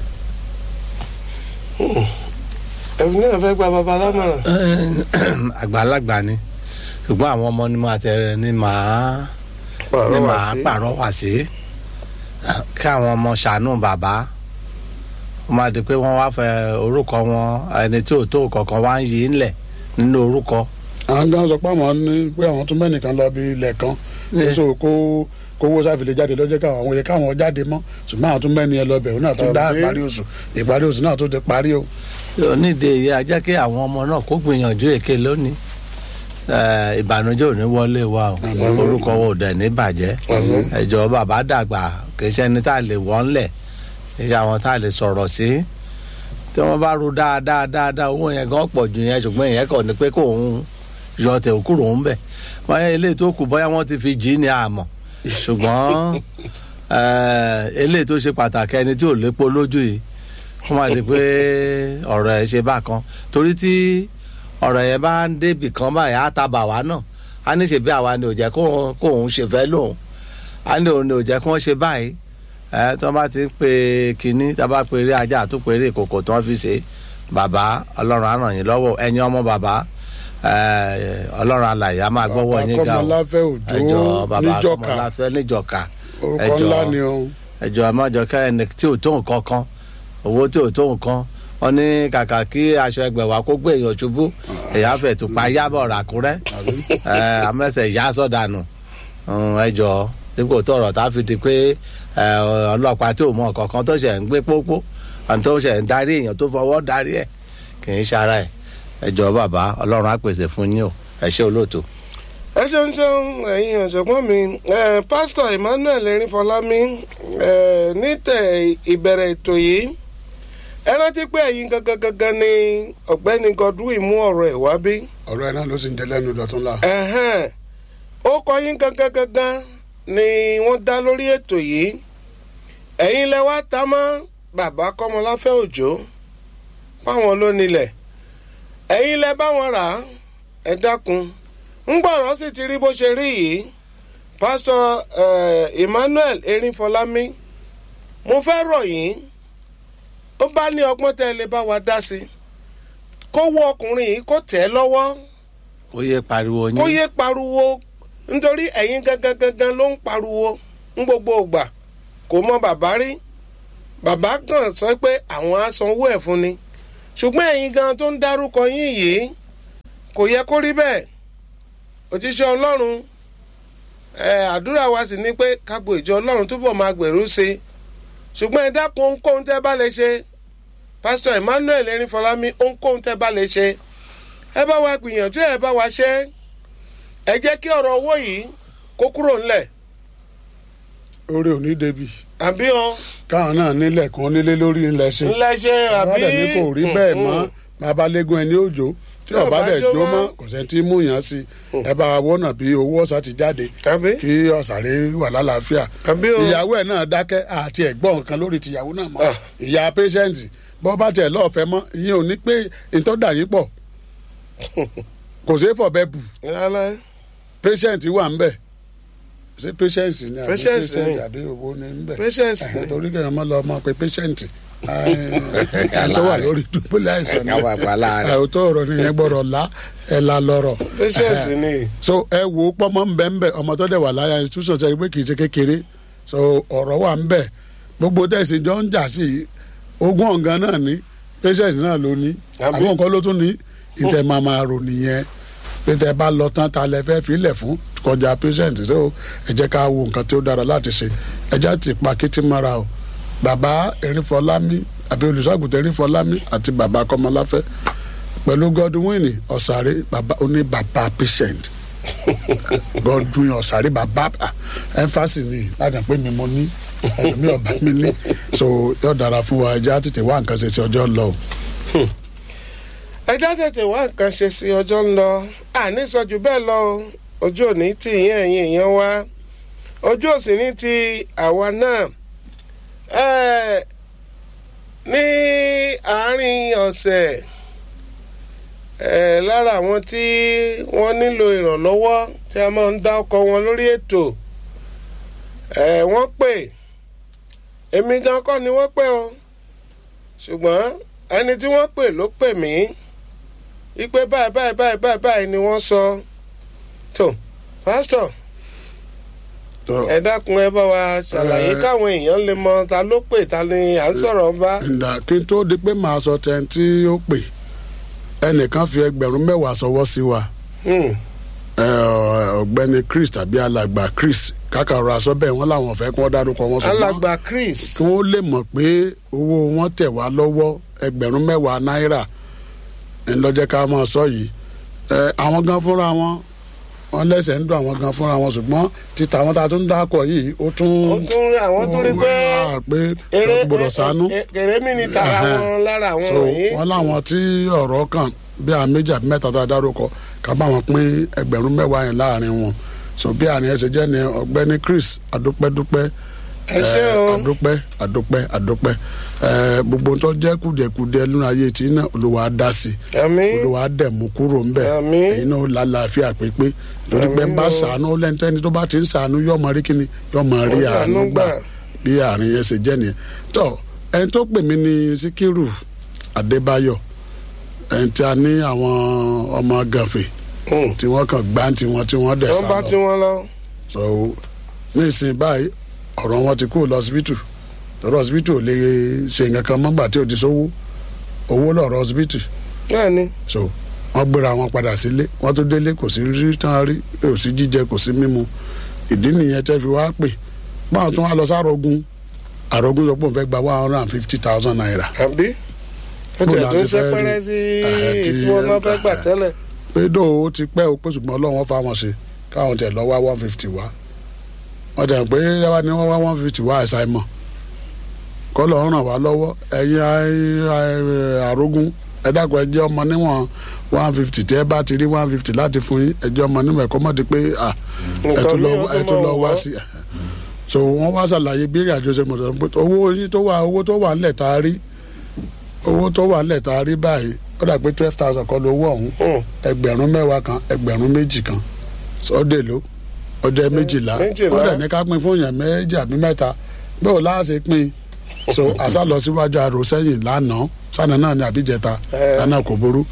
ẹ̀mí náà fẹ́ gba bàbá lámọ̀ràn àgbàlagbà ni ṣùgbọ́n àwọn ọmọ ni máa tẹ ni màá ni pàrọ̀ wá màá sí pàrọwà sí kí àwọn ọmọ ṣàánú bàbá ó máa di pé wọ́n wá fẹ́ orúkọ wọn ẹni tí ò tó kankan wá ń yí ńlẹ̀ nínú orúkọ àwọn gan sọ pé àwọn ní pé àwọn tún mẹ́nìkan lọ bí ilẹ̀ kan Yeah. so kó kówó sáfìlẹ̀ jáde lọ́jọ́ káwọn àwọn yẹ káwọn jáde mọ́ ṣùgbọ́n àwọn tún mẹ́ni ẹ lọ bẹ̀ òun náà tún dá Àbí? ìparí oṣù ìparí oṣù náà tún ti parí o. onídìí èyí á jẹ́ kí àwọn ọmọ náà kó gbìyànjú èké lónìí Eh, ìbànújẹ́ ò ní wọlé wa o Àmín. orúkọ wo ò dẹ̀ ní bàjẹ́ Àmín. ẹjọ́ bàbá dàgbà kì í ṣe ẹni tá a lè wọ́n lẹ̀ kì í ṣe àwọn tá a lè sọ̀rọ̀ sí tí wọ́n bá ru dáadáa dáadáa owó yẹn gan pọ̀ ju yẹn ṣùgbọ́n ìyẹn kàn ní pé kó òun yọ tẹ̀ kúrò ń bẹ̀ báyà eléyìí tó kù bóyá wọ́n ti fi jí ní àmọ́ ṣùgbọ́n eh, eléyìí tó ṣe pàtàkì ẹni tí ò lépo lójú yìí wọ́n máa di pé ọ̀rọ̀ ẹ̀ ṣe bákan torí tí ọ̀rọ̀ yẹn bá ń débì kan báyìí á ta bà wá náà á ní ṣe bí àwa ni ò jẹ́ kó kó òun ṣe fẹ́ lóun á ní òun ni ò jẹ́ kó wọ́n ṣe báyìí ẹ tí wọ́n bá ti ń pe kínní tí wọ́n bá pe eré ajá àtúpè eré ìkòkò tí wọ́n fi ṣe bàbá ọlọ́run á ràn yín lọ́wọ́ ẹ̀yin ọmọ bàbá ẹ, ọlọ́run alàyè á máa gbọ́wọ́ yín ga o kọ́mọláfẹ́ ẹjọ òjò bàbá níjọka kọmọláfẹ́ níjọka orúkọ ẹjọ ńlá ni o. ẹjọ ẹ má jọ ká ẹni tí ò tó nǹkan kan owó tí ò tó nǹkan wọn ní kàkà kí aṣọ ẹgbẹ̀wá kó gbé èèyàn ṣubú èèyàn fẹ̀ tó pa yábọ̀ ràkúrẹ́ ẹ amẹ́sẹ̀ yá sọ̀dànù ẹjọ dípò tó ọ̀rọ̀ tá a fi di pé ẹ, ọlọ́pàá tí ò mọ nǹkan kan tó ṣẹ̀ ń gbé pópó àti tó ṣẹ̀ ń darí èèyàn tó fọwọ́ darí ẹ̀ kì í ṣara ẹ̀ ẹjọ bàbá ọlọ́run á pèsè fún yín o ẹ ṣé olóòtú. ẹ ṣeun ṣeun ẹ̀yin ọ̀jọ̀gbọ́n mi eh, pásítọ̀ Emmanuel Erinfọlámi eh, ní tẹ̀ ìbẹ̀rẹ̀ ètò yìí ẹ rántí pé ẹ̀yin gangan gangan ni ọ̀gbẹ́ni Godwin mú ọ̀rọ̀ ẹ̀ wá bí ọ̀rọ̀ ẹ̀ náà ló sì ń jẹ lẹ́nu dọ̀tún la. ẹ̀hẹ́n ó kọ yín gangan gangan ni wọ́n dá lórí ètò yìí ẹ̀yin lẹ wá ta mọ́ bàbá Kọ́mọláfẹ́ Òjó fáwọn lónìlẹ̀ ẹ̀yin lẹ bá wọn rà á ẹ dákun ńgbọ̀rọ̀ sì ti rí bó ṣe rí yìí pásítọ̀ eh, Emmanuel Erinfọlámi mo fẹ́ rọ̀ yín ó bá ní ọgbọ́n tẹ́ ẹ lè bá wa dá sí kó wọ ọkùnrin yìí kó tẹ̀ ẹ́ lọ́wọ́ ó yẹ pariwo yín kó yé pariwo nítorí ẹ̀yin gangan gangan ló ń pariwo ń gbogbo ògbà kò mọ bàbá rí bàbá kan sọ pé àwọn á sanwó ẹ̀ fún ni ṣùgbọ́n ẹ̀yin gan tó ń dárúkọ yín yìí kò yẹ kó rí bẹ́ẹ̀ òjíṣẹ́ ọlọ́run ẹ àdúrà wa sì ni pé kágbo ìjọ ọlọ́run túbọ̀ máa gbèrú sí i ṣùgbọ́n ẹ dákun ohunkóhun tẹ́ bá lè ṣe pásítọ̀ emmanuel erinfọlámi ohunkóhun tẹ́ bá lè ṣe ẹ bá wa gbìyànjú ẹ bá wa ṣe ẹ jẹ́ kí ọ̀rọ̀ owó yìí kó kúrò ńlẹ̀ orí òní débi àbí ọ káwọn náà nílẹ̀ kan nílé lórí ńlẹ̀ ṣe ńlẹ̀ ṣe àbí àbí ní kò rí bẹ́ẹ̀ mọ́ babalẹ́gùn ẹni òjò tí ọba dẹ̀ jó mọ́ kò sẹ́ni tí mú yàn sí ẹ bá wọ́nà bí owó ọ̀sà ti jáde àbí kí ọ̀sàrẹ́ wà lálàáfíà àbí o ìyàwó ẹ̀ náà dákẹ́ àti ẹ̀gbọ́n nǹkan lórí tìyàwó náà mọ́ Ah. ìyá pẹ́ṣẹ́ǹtì bọ́ bá tiẹ̀ lọ́ọ̀fẹ́ mọ́ ìyẹn ò ní pé ìtọ́dà yín pọ̀ kò sí fọ̀bẹ bù rárá patient wà ń bẹ̀ ṣé patient ni àbí Patient ni. patient àbí owó ni ń bẹ̀ Patient ni. torí kẹ́hìn mọ́ lọ ọmọ pé patient ẹ̀ tó wà lórí dùbúlẹ̀ àìsàn ni káwa pa láàrin. ẹ̀ tó ọ̀rọ̀ nìyẹn gbọ́dọ̀ la ẹ̀ la lọ́rọ̀ patience ni so ẹ wò ó pọ́nmọ́ ń bẹ́ ń bẹ́ ọmọ tó dẹ̀ wà láyà institution ṣe pé kì í ṣe kékeré so ọ̀rọ̀ wà ń bẹ̀ gbogbo tẹ̀sí jọ ń jà sí i ogún ọ̀gán náà ní patient náà ló ní Àbí? àwọn nǹkan ló tún ní ìtẹ̀ máa máa rò nìyẹn pé tẹ bá lọ tán ta lẹ fẹ́ filẹ̀ fún kọjá patient so ẹ jẹ́ ká wo nǹkan tí ó dára láti ṣe ẹ jẹ́ ti pa kétí mọ́ra o bàbá erinfọlámi àbí olùṣọ́àgùtàn erinfọlámi àti bàbá kọ́mọláfẹ́ pẹ̀lú godwin ọ̀sàrẹ́ bàbá oní bàbá patient godwin ọ̀sàrẹ́ bàbá ah, emphasis ni láti pé mi mo ní ẹlòmí ọba mi ní so yóò dára fún wa ẹjẹ́ á tètè wá nǹkan ṣe sí ọjọ́ lọ o. ẹjọ́ tètè wá nǹkan ṣe sí ọjọ́ ń lọ àní sọ jù bẹ́ẹ̀ lọ o. ojú òní tì yín ẹ̀yin èèyàn wa ojú òsì ní ti àwa náà Ẹ́, ní àárín ọ̀sẹ̀ ẹ̀, lára àwọn tí wọ́n nílò ìrànlọ́wọ́ tí a máa ń dá ọkọ̀ wọn lórí ètò ẹ̀, wọ́n pè èmi gan kọ́ ni wọ́n pè o ṣùgbọ́n ẹni tí wọ́n pè ló pè mí wípé báyìí báyìí báyìí báyìí báyìí ni wọ́n sọ tó pásítọ̀ ẹ dákun ẹ bá wa ṣàlàyé Ẹ. káwọn èèyàn lè mọ ta ló pè ta ni à ń sọ̀rọ̀ bá. ǹda kí n tó di pé màá sọ tẹ́ni tí ó pè ẹnìkan fi ẹgbẹ̀rún mẹ́wàá sọwọ́ sí wa Hmm. ẹ, ọ̀gbẹ́ni chris tàbí alàgbà chris kákàrọ̀ aṣọ bẹ́ẹ̀ wọ́n làwọn fẹ́ kí wọ́n dárúkọ wọn ṣùgbọ́n alàgbà chris kí wọ́n lè mọ̀ pé owó wọn tẹ̀ wá lọ́wọ́ ẹgbẹ̀rún mẹ́wàá náírà ńlọ́jẹ́ ká máa sọ yìí ẹ, àwọn gan fúnra wọn wọn lẹ́sẹ̀ ń dùn àwọn gan fúnra wọn ṣùgbọ́n títa àwọn tá a tún dákọ̀ yìí ó tún ó tún rí àwọn tó rí pé wá pé eré gbọdọ̀ ṣàánú èrè mi ni tara Ẹhẹ́n. wọn lára àwọn so wọ̀nyí. wọn láwọn tí ọ̀rọ̀ kàn bí àwọn méjì àbí mẹ́ta tá a dárúkọ ká bá wọn pín ẹgbẹ̀rún mẹ́wàá yẹn láàrin wọn so bí àárín ẹsẹ̀ jẹ́ ni ọ̀gbẹ́ni chris adúpẹ́dúpẹ́ ẹ ṣé eh, o adúpẹ́ adúpẹ́ adúpẹ́ eh, gbogbo tó jẹ́ kùdìẹ̀kùdìẹ̀ nínú ayé tí náà olùwà á dá sí àmín olùwà á dẹ̀ mú kúrò ńbẹ̀ Àmín. èyí náà ó lálàáfíà pépé torí pé ń bá Àmín o. sàánú lẹ́ńtẹ́ni tó bá ti ń sàánú yọ̀ọ́ mọ rí kíni yọ̀ọ́ mọ rí Ó dànù àánú gbà gbà. bí àárín yẹn ṣe jẹ́ nìyẹn tó ẹni tó pè mí ní síkírù adébáyọ̀ ẹni tí a ní àwọn ọmọ gànfè Hmm. tí wọ́n kàn gbá tiwọn tí wọ́n dẹ̀ wọ́n sá bá lọ tí wọ́n lọ. so ní ìsìn báyìí ọ̀rọ̀ wọn ti kúrò lọ́sibítù lọ́rọ̀ ọsibítù ò lè ṣe nǹkan kan mọ́gbà tí ò ti sówó owó lọ́rọ̀ ọsibítù náà ni so wọ́n gbéra wọn padà sílé wọ́n tó délé kò sí rí tán rí kò sí jíjẹ kò sí mímu ìdí nìyẹn tẹ́ fi wá pè báwọn tún wá lọ sárogun àrògùn sọ pé òun fẹ́ gba one hundred and fifty thousand naira àbí ó Bó tẹ̀ la tó ti ń ṣe fẹ́ rí? pẹ́rẹ́ sí Ẹ̀hẹ́, tí- tí wọ́n náà fẹ́ gbà tẹ́lẹ̀. pé dó o ti pẹ́ o pé ṣùgbọ́n ọlọ́run wọn fáwọn ṣe káwọn tẹ̀ lọ wá one fifty wá wọ́n tẹ̀ pé yàrá ni wọ́n wá one fifty wá àìsàn mọ̀ kọ́ lọ́ ràn wá lọ́wọ́ ẹ̀yin ai- ai- àrógún ẹ dákun ẹ jẹ́ ọmọ níwọ̀n one fifty tí ẹ bá ti rí one fifty láti fún yín ẹ jẹ́ ọmọ níwọ̀n ẹ̀kọ́ mọ́ di pé ah, ẹ Nǹkan tún lọ mìíràn tó ẹ tún máa lọ wá wọ̀. sí so wọ́n wá ṣàlàyé bí ìrìn àjò ṣe mọ̀ sọ́dọ̀ pé owó yín tó wà owó tó wà ńlẹ̀ tá a rí owó tó wà ńlẹ̀ tá a rí báyìí ó dà pé twelve thousand kọ́ lówó ọ̀hún Hmm. ẹgbẹ̀rún mẹ́wàá kan ẹgbẹ̀rún méjì kan sọ́dẹ̀ ló ọdẹ méjìlá méjìlá. wọ́n dẹ̀ ní ká pín fún yẹn méjì àbí mẹ́ta bẹ́ẹ̀ ò láàṣẹ pín so àṣà lọ síwájú àrò sẹ́yìn lánàá sànà náà ní àbíjẹta Eh. lánàá kò burú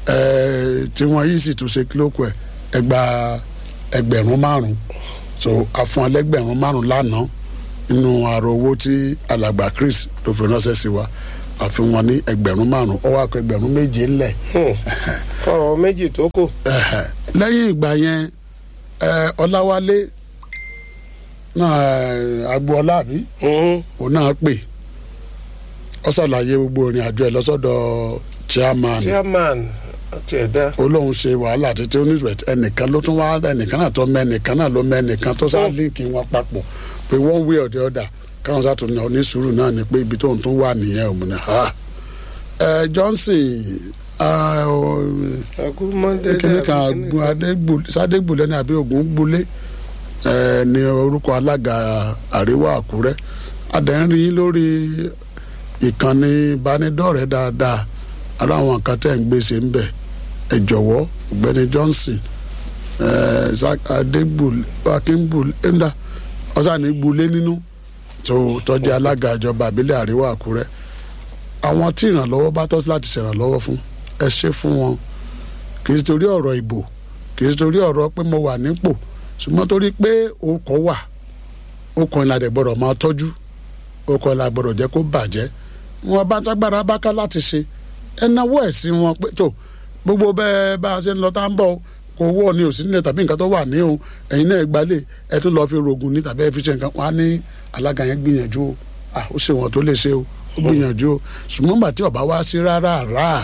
Eh, tí wọ́n yìí sì tún ṣe kílókù ẹ̀ ẹgbà ẹgbẹ̀rún márùn so àfọ̀n ẹlẹ́gbẹ̀rún márùn lánàá nínú àrò owó tí alàgbà Chris ló fi ránṣẹ́ sí wa àfi wọn ní ẹgbẹ̀rún márùn ó wá kó ẹgbẹ̀rún méje ńlẹ̀ fọwọ́ méjì tó kù. Ẹ̀hẹ̀. lẹ́yìn ìgbà yẹn ẹ, ọláwálé náà ẹ, agboola àbí Mhm. òun náà pè ọ ṣàlàyé gbogbo ìrìn àjò ẹ lọ́sọ̀dọ̀ chairman chairman àti ẹ̀dá. ó lóun ṣe wàhálà títí oníṣòwò ẹnìkan ló tún wá ẹnìkan náà tó mẹ́nìkan náà ló mẹ́nìkan tó sáà líǹkì wọn papọ̀ pé one way or the other káwọn sáà tún ní oníṣùúrù náà ni pé ibi tóun tún wà nìyẹn òun ni ha ẹ Johnson ah, ọ, agúnmọ́dé kíní kan Àgùn- Adégbù- sádégbùlẹ̀ ní àbí ògùn gbulé ẹ ní orúkọ alága àríwá àkúrẹ́ adẹ́rìn yín lórí ìkànnì ìbánidọ́rẹ̀ẹ́ dáadáa ara àwọn nǹkan tẹ̀ ń gbèsè ń bẹ̀ ẹ jọ̀wọ́ ọ̀gbẹ́ni Johnson ẹ adégbùlẹ̀ akíngbùlẹ̀ ẹ̀ńdà ọ̀sán ní gbulé nínú tó tọ́jú alága ìjọba àbílẹ̀ àríwá àkúrẹ́ àwọn tí ìrànlọ́wọ́ bá tọ́ sí láti ṣèrànlọ́wọ́ fún ẹ ṣe fún wọn kì í ṣe torí ọ̀rọ̀ ìbò kì í ṣe torí ọ̀rọ̀ pé mo wà nípò ṣùgbọ́n torí pé okọ̀ wà okọ̀ ìlànà gbọ́dọ̀ máa tọ́jú okọ̀ ìlànà gbọ́dọ̀ jẹ́ kó bàjẹ́ wọn bá tágbára bá ká láti ṣe ẹ náwó ẹ̀ sí wọn pé tó gbogbo bẹ́ẹ̀ bá a ṣe ń lọ tá ń bọ̀ kò wọ́ ni òsì nílẹ̀ tàbí nǹkan tó wà ní òun ẹ̀yin náà gbalẹ̀ ẹ tún lọ́ọ́ fi rògùn ní tàbí ẹ fi ṣe nǹkan wọn á ní alága yẹn gbìyànjú o ah ó ṣe wọn tó lè ṣe o ó gbìyànjú o ṣùgbọ́n gbà tí ọba wá sí rárá rárá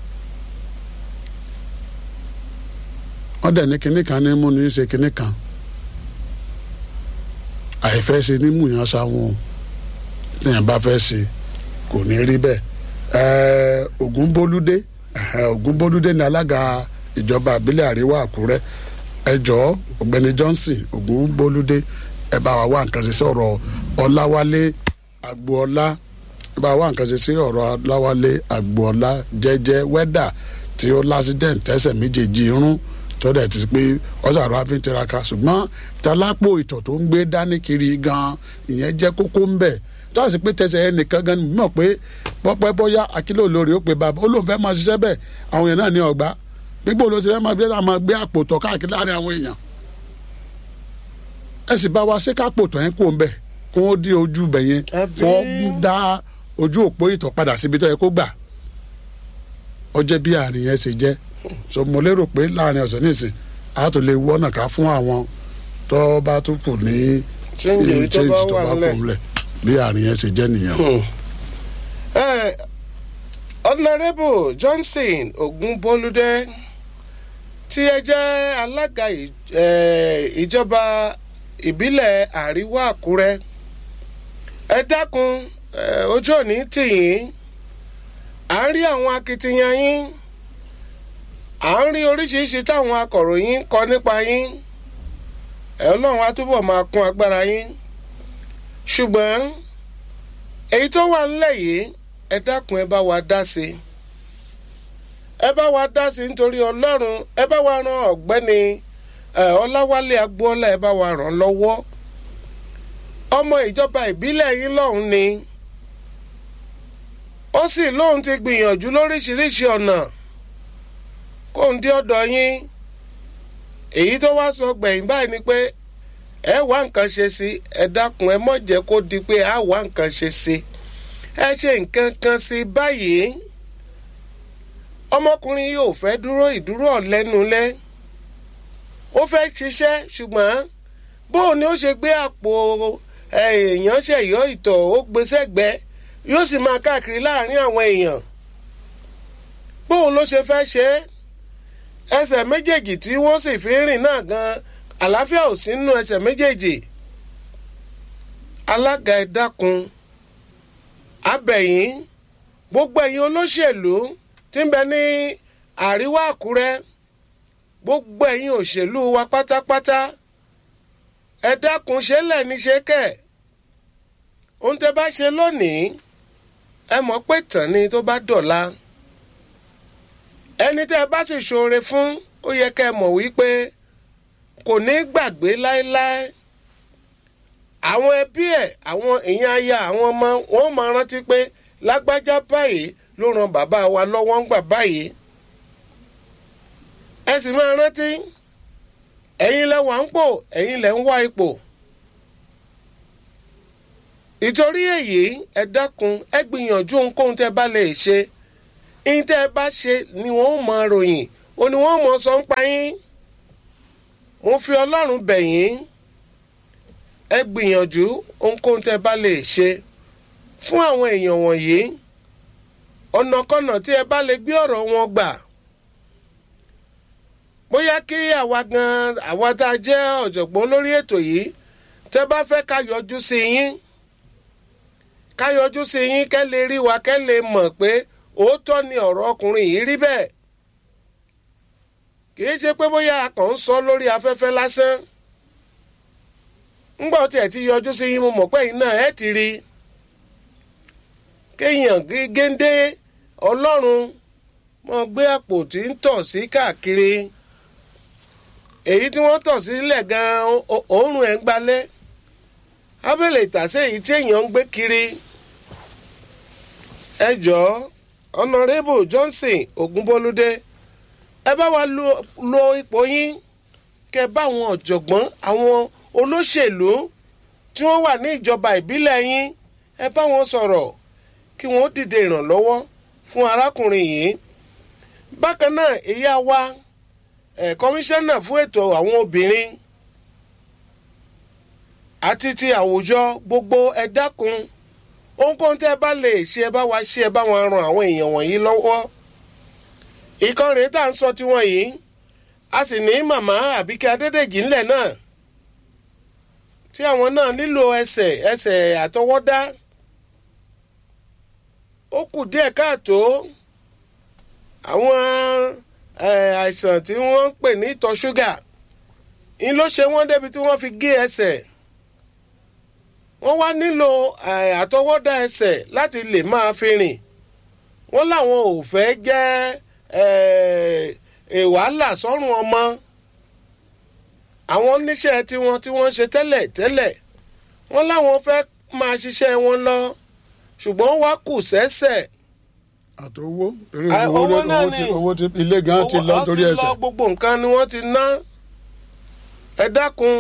wọ́n dẹ̀ ní kinní kan ní mú ní ṣe kinní kan àìfẹ́ ṣe ní múyàn sáwọn téèyàn bá fẹ́ ṣe kò ní rí bẹ́ẹ̀ ẹ̀ẹ́ Ògúnbólúdé ẹ̀hẹ́, Ògúnbólúdé ní alága ìjọba àbílẹ̀ àríwá Àkúrẹ́ ẹ jọ̀ọ́ ọ̀gbẹ́ni Johnson Ògúnbólúdé ẹ bá wa wá nǹkan ṣe sí ọ̀rọ̀ Ọláwálé Agboola ẹ bá wa wá nǹkan ṣe sí ọ̀rọ̀ Ọláwálé Agboola jẹ́jẹ́ wẹ́dà tí ó lásìdẹ̀ǹt tẹ́sẹ̀ méjèèjì irun tó dẹ̀ ti pé ọ̀sàrò àfi ń tiraka ṣùgbọ́n talápò ìtọ̀ tó ń gbé dání kiri gan ìyẹn jẹ́ kókó ń bẹ̀ tó àti pé tẹsẹ̀ ẹ nìkan gan ni mọ̀ pé pọ́pẹ́ bóyá akílò lórí ó pe bàbá ó lóun fẹ́ máa ṣiṣẹ́ bẹ́ẹ̀ àwọn èèyàn náà ní ọgbà gbígbó ló ti fẹ́ máa gbé máa gbé àpò tọ̀ káàkiri láàrin àwọn èèyàn ẹ sì bá wa ṣé kápò tọ̀ yẹn kó ń bẹ̀ kó ó dí ojú bẹ̀ yẹn Àbí? kó dá ojú òpó ìtọ̀ padà síbi tó yẹ kó gbà ó jẹ́ bí àárín yẹn ṣe jẹ́ so mo lérò pé láàrin ọ̀sẹ̀ nísìn a tó lè wọ́nà ká fún àwọn tó bá tún kù ní Change èyí tó bá wà nílẹ̀. ńlẹ̀ bí àárín yẹn ṣe jẹ́ nìyẹn. Eh, honourable johnson ogunbolúdé tí ẹ jẹ́ alága ì- eh, ìjọba ìbílẹ̀ àríwá àkúrẹ́ ẹ dákun eh, ojú òní tì yín à ń rí àwọn akitiyan yín à ń rí oríṣiríṣi táwọn akọ̀ròyìn kọ nípa yín ẹ ọlọ́run á túbọ̀ máa kún agbára yín ṣùgbọ́n èyí tó wà nílẹ̀ yìí ẹ dákun ẹ bá wa dá sí i ẹ bá wa dá sí i nítorí ọlọ́run ẹ bá wa ran ọ̀gbẹ́ni ẹ, ọláwálé agboola ẹ bá wa ràn lọ́wọ́ ọmọ ìjọba ìbílẹ̀ yín lọ́hùn ni ó sì lóun ti gbìyànjú lóríṣiríṣi ọ̀nà kóun dé ọ̀dọ̀ yín èyí tó wá sọ gbẹ̀yìn báyìí ni pé ẹ wá nǹkan ṣe sí ẹ dákun ẹ mọ̀ jẹ́ kó di pé a wá nǹkan ṣe sí ẹ ṣe nǹkan kan sí báyìí ọmọkùnrin yóò fẹ́ dúró ìdúró ọ̀lẹ́nulẹ́ ó fẹ́ ṣiṣẹ́ ṣùgbọ́n bóun ni ó ṣe gbé àpò èèyàn ṣẹ̀yọ́ ìtọ̀ ó gbé sẹ́gbẹ́ yóò sì máa káàkiri láàrin àwọn èèyàn bóun ló ṣe fẹ́ ṣe é ẹsẹ̀ méjèèjì tí wọ́n sì fi ń rìn náà gan àlàáfíà ò sí nínú ẹsẹ̀ méjèèjì alága ẹ dákun abẹ̀yìn gbogbo ẹ̀yin olóṣèlú tí ń bẹ ní àríwá àkúrẹ́ gbogbo ẹ̀yin òṣèlú wa pátápátá ẹ dákun ṣe lẹ́ni ṣe kẹ̀ ohun tẹ́ bá ṣe lónìí ẹ mọ̀ pé tàn ni tó bá dọ̀la ẹni tẹ́ ẹ bá sì ṣoore fún ó yẹ kẹ́ ẹ mọ̀ wípé kò ní gbàgbé láéláé àwọn ẹbí ẹ̀ àwọn èèyàn aya àwọn ọmọ wọn máa rántí pé lágbájá báyìí ló ran bàbá wa lọ́wọ́ ń gbà báyìí ẹ sì máa rántí ẹ̀yin lẹ wà ń pò ẹ̀yin lẹ ń wá ipò ìtorí èyí ẹ dákun ẹ gbìyànjú ohunkóhun tẹ bá lè ṣe ihun tẹ bá ṣe ni wọn ó mọ ròyìn ó ní wọn ó mọ sọ ń pa yín mo fi ọlọ́run bẹ̀ yín ẹ gbìyànjú ohunkóhun tẹ bá lè ṣe fún àwọn èèyàn wọ̀nyí ọ̀nàkọ́nà tí ẹ bá lè gbé ọ̀rọ̀ wọn gbà bóyá kí àwa gan àwa tá a jẹ́ ọ̀jọ̀gbọ́n lórí ètò yìí tẹ bá fẹ́ ká yọjú sí yín ká yọjú sí yín kẹ́ lè rí wa kẹ́ lè mọ̀ pé òótọ́ ni ọ̀rọ̀ ọkùnrin yìí rí bẹ́ẹ̀ kì í ṣe pé bóyá a kàn ń sọ lórí afẹ́fẹ́ lásán ńgbà tí ẹ ti yọjú sí yín mo mọ̀ pé yín náà ẹ ti rí kéèyàn géńdé ọlọ́run mọ gbé àpò tí ń tọ̀ sí káàkiri èyí tí wọ́n tọ̀ sílẹ̀ gan-an òórùn ẹ̀ ń gbalẹ̀ abẹ́lẹ̀ ìtàsé èyí tí èèyàn ń gbé kiri ẹ jọ̀ọ́ honourable johnson ogunbolúdé ẹ bá wa lo, lo ipò yín kẹ bá àwọn ọ̀jọ̀gbọ́n àwọn olóṣèlú tí wọ́n wà ní ìjọba ìbílẹ̀ yín ẹ bá wọn sọ̀rọ̀ kí wọ́n dìde ìrànlọ́wọ́ fún arákùnrin yìí bákan náà ìyá wa ẹ̀ kọmíṣánná fún ètò àwọn obìnrin àti ti àwùjọ gbogbo ẹ dákun ohunkóhun tẹ́ ẹ bá lè ṣe ẹ bá wa ṣe ẹ bá wọn ran àwọn èèyàn wọ̀nyí lọ́wọ́ ìkan rèé tá à ń sọ tiwọn yìí a sì ní màmá àbíkẹ́ adédèjì ńlẹ̀ náà tí àwọn náà nílò ẹsẹ̀ ẹsẹ̀ àtọwọ́dá ó kù díẹ̀ káàtó àwọn àìsàn tí wọ́n ń pè ní ìtọ̀ ṣúgà ń ló ṣe wọ́n débi tí wọ́n fi gé ẹsẹ̀ wọ́n wá nílò àtọwọ́dá ẹsẹ̀ láti lè máa fi rìn wọ́n láwọn ò fẹ́ jẹ́ wàhálà sọ́rùn ọmọ àwọn oníṣẹ́ tiwọn tí wọ́n ṣe tẹ́lẹ̀ tẹ́lẹ̀ wọ́n láwọn fẹ́ máa ṣiṣẹ́ wọn lọ ṣùgbọ́n wá kù sẹ́sẹ̀. àti owó torí Ah, owó owó náà owó ni. ti owó ti ilé gan ti lọ Owó- torí wọ́n ti ẹsẹ̀ lọ gbogbo nǹkan ni wọ́n ti ná ẹ dákun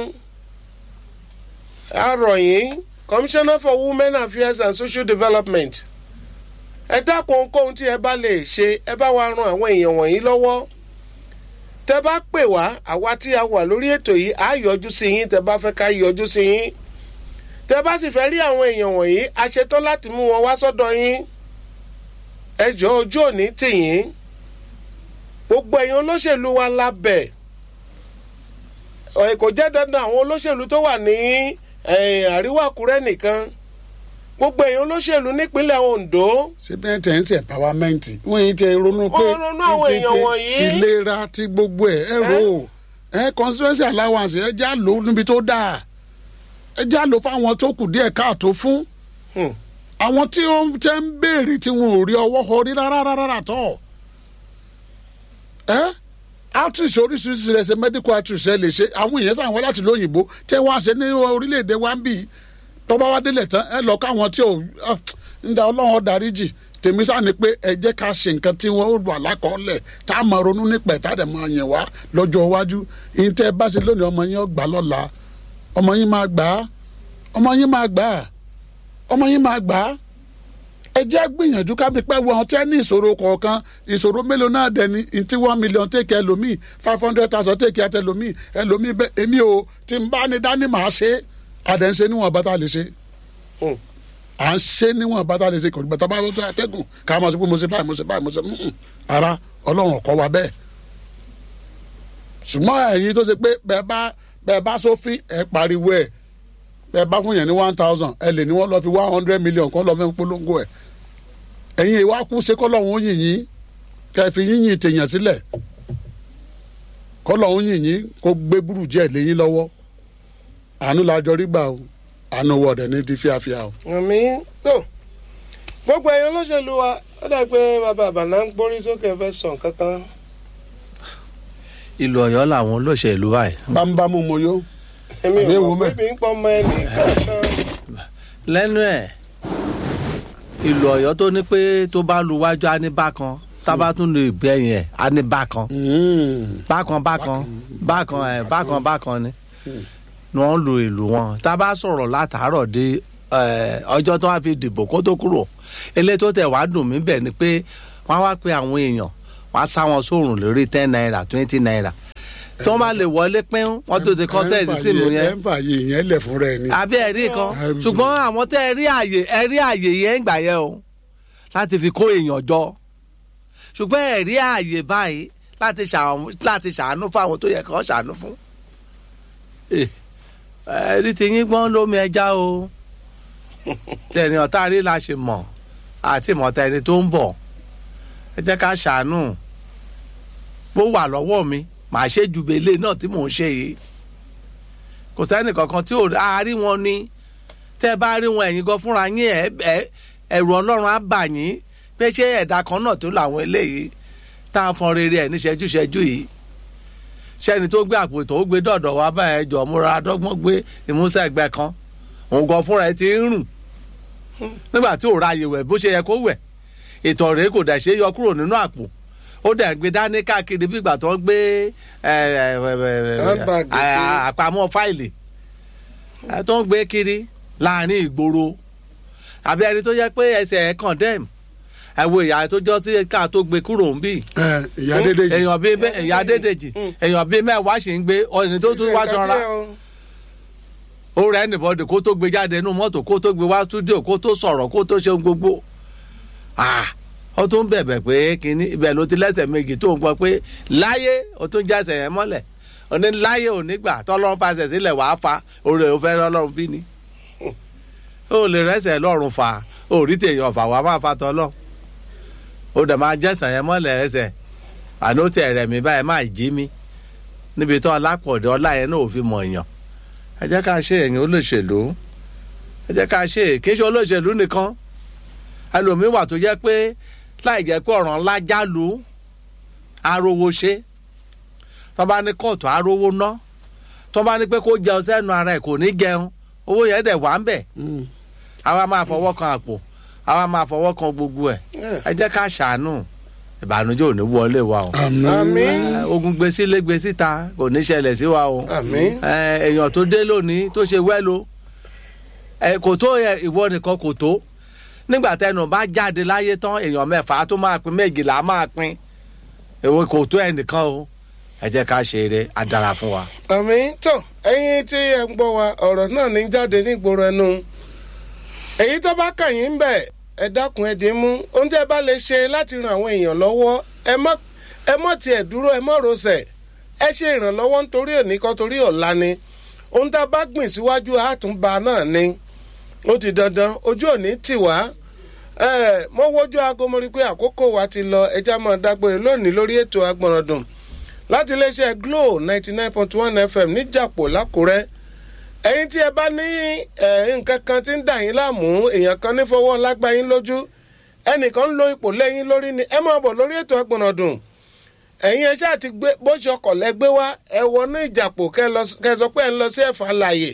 a rọ̀ yín commissioner for women affairs and social development ẹ dákun ohunkóhun tí ẹ bá lè ṣe ẹ bá wa ran àwọn èèyàn wọ̀nyí lọ́wọ́ tẹ bá pè wá àwa tí a wà lórí ètò yìí á yọjú sí yín tẹ bá fẹ́ ká yọjú sí yín tẹ bá sì fẹ́ rí àwọn èèyàn wọ̀nyí a ṣetán láti mú wọn wá sọ́dọ̀ yín ẹ jọ ojú òní tì yín gbogbo ẹ̀yin olóṣèlú wa lábẹ́ ẹ̀ kò jẹ́ dandan àwọn olóṣèlú tó wà ní eh, àríwá àkúrẹ́ nìkan gbogbo ẹ̀yin olóṣèlú nípínlẹ̀ ondo síbi ẹ̀ tẹ̀ ń tẹ̀ pàwámẹ́ǹtì wọ́n yìí tẹ ronú pé Wọ́n ronú àwọn ti- èèyàn ti- wọ̀nyí. ti lera ti gbogbo ẹ̀ ẹ rò ó ẹ constituency allowance ẹ já lò ó níbi tó dáa ẹ já lò fáwọn tó kù díẹ̀ káàtó fún Hmm. àwọn tí ó ń tẹ́ ń béèrè tí wọn ò rí ọwọ́ họ rí rárá rárá tọ̀ ẹ outreach oríṣiríṣi rẹ̀ ṣe medical outreach ẹ lè ṣe àwọn èèyàn sàn wọ́n láti lóyìnbó tẹ́ wọ́n á ṣe ní orílẹ̀-èdè wa ń bì í tọ́ba wa délẹ̀ tán ẹ lọ káwọn tí ò ah, ń da ọlọ́run dáríjì tèmi sáà ni pé ẹ jẹ́ ká ṣe nǹkan tí wọ́n wà lákọọ́lẹ̀ tá a máa ronú nípa ẹ̀ tá a dẹ̀ máa yẹn wá lọ́jọ́ iwájú ìyẹn tẹ́ ẹ bá ṣe lónìí ọmọ yín ó gbà lọ́la ọmọ yín máa gbà á ọmọ yín máa gbà á ọmọ yín máa gbà á ẹ jẹ́ gbìyànjú ká bí pẹ́ wọn tẹ́ ní ìṣòro kọ̀ọ̀kan ìṣòro mélòó náà dẹ̀ ni ntí one million take ẹlòmíì five hundred thousand take ẹtẹ ẹlòmíì ẹlòmíì bẹ́ẹ̀ èmi ò tí n bá ní dání màá ṣe é àdẹ̀ ń ṣe níwọ̀n bá tá a lè ṣe Hmm. à ń ṣe níwọ̀n bá tá a lè ṣe kò ní bàtà bá tó àtẹ́gùn ká máa sọ pé mo ṣe báyìí mo ṣe báyìí mo ṣe mm, ara ọlọ́run ọ̀kọ́ wa bẹ́ẹ̀ ṣùgbọ́n ẹ̀yin tó ṣe pé bẹ́ẹ̀ bá bẹ́ẹ̀ bá sófin ẹ̀ pariwo ẹ̀ bẹ́ẹ̀ bá fún yẹn ní one thousand ẹ lè ní wọ́n lọ fi one hundred million kọ́ lọ fẹ́ polongo ẹ̀ ẹ̀yin ìwà kú ṣe kọ́ lọ́hún yìn yín kẹ́ ẹ fi yínyìn tèèyàn sílẹ̀ kọ́ lọ́hún yìn yín kó gbé burújẹ́ lẹ́yìn lọ́wọ́ àánú la jọ rí gbà o àánú wọ̀dẹ̀ ní di fíafíà o. àmì tó gbogbo ẹ̀yin olóṣèlú wa ó dà pé bàbá àbànà ń gbórí sókè fẹ́ sàn kankan ìlú Ọ̀yọ́ làwọn olóṣèlú báyìí bámúbámú mo yó èmi Àbí ò ewu mọ̀ pé mẹ́. mi ń pọ́ ọmọ ẹnì kankan lẹ́nu ẹ̀ ìlú Ọ̀yọ́ tó ní pé tó bá lu wájú á ní bákan tábà tún lu ìgbẹ́yìn ẹ̀ á ní bákan bákan bákan bákan ẹ̀ bákan bákan ni ni wọ́n lu ìlú wọn tá a bá sọ̀rọ̀ látàárọ̀ dé eh, ọjọ́ tó wá fi dìbò kó tó kúrò eléyìí tó tẹ̀ wá dùn mí bẹ̀ ni pé wọ́n á wá pe àwọn èèyàn wọ́n á sá wọn sóòrùn lórí ten naira twenty naira tí wọ́n bá lè wọlé pín wọ́n tó ti kọ́sẹ́ẹ̀tì sínú ẹ yẹn ń fààyè yẹn lẹ̀ fún rẹ ni. àbí ẹ̀rí kan Ẹm. ṣùgbọ́n àwọn tẹ́ ẹ rí àyè ẹ rí àyè yẹn ń gbà yẹn o láti fi kó èèyàn jọ ṣùgbọ́n ẹ rí àyè báyìí láti ṣàwọn- láti ṣàánú fáwọn tó yẹ kó ṣàánú fún. Eh, ẹ̀rí ti yín gbọ́n lómi ẹja o tẹ̀ni ọ̀tá rí la ṣe mọ̀ àti ìmọ̀ta ẹni tó ń bọ̀ ẹ jẹ́ ká ṣàánú bó wà lọ́wọ́ mi màá ṣe ju belé náà tí mò ń ṣe yìí kò sẹ́ni kankan tí ò á rí wọn ní tẹ́ ẹ bá rí wọn ẹ̀yin gan fúnra yín ẹ̀ ẹ̀ ẹ̀rù ọlọ́run á bà yín pé ṣé ẹ̀dá kan náà tó làwọn eléyìí tá à ń fọn rere ẹ̀ ní ṣẹ́jú-ṣẹ́jú yìí sẹ́ni tó gbé àpò tó gbé dọ̀dọ̀ wá báyẹn jọ múra dọ́gbọ́n gbé ìmúṣẹ́ ẹgbẹ́ kan òun gan fúnra ẹ̀ ti ń rùn nígbà tí ò ra àyè wẹ̀ bó ṣe yẹ kó wẹ̀ ìtọ̀ rèé kò dẹ̀ ṣe é yọ kúrò nínú àpò ó dẹ̀ ń gbé dání káàkiri bí ìgbà tó ń gbé ẹ, ẹ, ẹ, ẹ, Handbag ẹ, ẹ, àpamọ́ fáìlì ẹ, tó ń gbé kiri láàrin ìgboro àbí ẹni tó yẹ pé ẹsẹ̀ ẹ̀ condemn ẹ wo ìyá tó jọ sí ká tó gbé kúrò ń bì ẹ ìyá dédé yìí èèyàn bíi mẹ- ìyá dédèjì èèyàn bíi mẹ́wàá sì ń gbé ọ̀nì tó tún wá sanra ó rẹ̀ ẹnìbọ̀dì kó tó gbé jáde nínú mọ́tò kó tó gbé wá stúdíò kó tó sọ̀rọ̀ kó tó ṣe ohun gbogbo Ah, ó tún bẹ̀bẹ̀ pé kínní ibẹ̀ ló ti lẹ́sẹ̀ méjì tó ń gbọ́ pé láyé ó tún jẹ́sẹ̀ yẹn mọ́lẹ̀ ó ní láyé ò ní gbà tọ́lọ́run fàṣẹ sílẹ̀ wàá fa oore ò fẹ́ lọ́lọ́run bí ni ó lè rẹ́sẹ̀ lọ́rùn fà ó rí tèèyàn fà wàá máa fa tọ́lọ́ ó dẹ̀ máa jẹ́sẹ̀ yẹn mọ́lẹ̀ ẹsẹ̀ àná ó tẹ̀ rẹ̀ mí báyìí máa jí mi níbi tó ọlápọ̀dé ọlá yẹn náà ò fi mọ̀ èèyàn ẹ jẹ́ ká ṣe èyàn olóṣèlú ẹ jẹ́ ká ṣe kì í ṣe olóṣèlú nìkan ẹlòmíín wà tó jẹ́ pé láì jẹ́ pé ọ̀ràn ńlá jálu arówó ṣe tó bá ní kóòtù arówó ná tó bá ní pé kó jẹun sẹ́nu ara ẹ̀ kò ní jẹun owó yẹn dẹ̀ wá ń bẹ̀ àwa máa fọwọ́ kan àpò àwa máa fọwọ́ kan gbogbo ẹ̀ ẹ jẹ́ ká ṣàánú ìbànújẹ́ ò ní wọlé wa o àmín Eh, ogun gbé sílé gbé síta kò ní ṣẹlẹ̀ sí wa o àmín Eh, èèyàn tó dé lónìí tó ṣe wẹ́lo Eh, kò tó yẹ ìwọ nìkan kò tó nígbà tẹnu bá jáde láyé tán èèyàn mẹ́fà tó máa pín méjìlá máa pín èwo kò tó ẹnìkan o ẹ jẹ́ ká ṣe eré á dára fún wa. àmín tó ẹ̀yin tí ẹ ń gbọ́ wa ọ̀rọ̀ náà ní jáde nígboro ẹnu èyí tó bá kàn yín bẹ̀ ẹ dákun ẹ dín mú ohun tí ẹ bá lè ṣe láti ran àwọn èèyàn lọ́wọ́ ẹ má ẹ mọ̀ tiẹ̀ dúró ẹ mọ̀ rọsẹ̀ ẹ ṣe ìrànlọ́wọ́ nítorí òní kan torí ọ̀la ni ohun tá a bá gbìn síwájú àtúnba náà ni ó ti dandan ojú òní tì wá ẹ mo wojú aago mo rí i pé àkókò wa ti lọ ẹjá máa dágbére lónìí lórí ètò agbọ̀nràndùn láti iléeṣẹ́ glo ninety nine point one fm níjàpọ̀ lákùrẹ́ ẹ̀yin tí ẹ bá ní ẹ̀, nǹkan kan tí ń dà yín láàmú èèyàn kan ní fọwọ́ lágbá yín lójú ẹnìkan ń lo ipò lẹ́yìn lórí ni ẹ máa bọ̀ lórí ètò agbọ̀nràndùn ẹ̀yin ẹ ṣáà ti gbé bó ṣe ọkọ̀ lẹ́gbẹ́ wá ẹ wọnú ìjàpọ̀ kẹ́ lọ- kẹ́ sọ pé ẹ ń lọ sí ẹ̀fà láàyè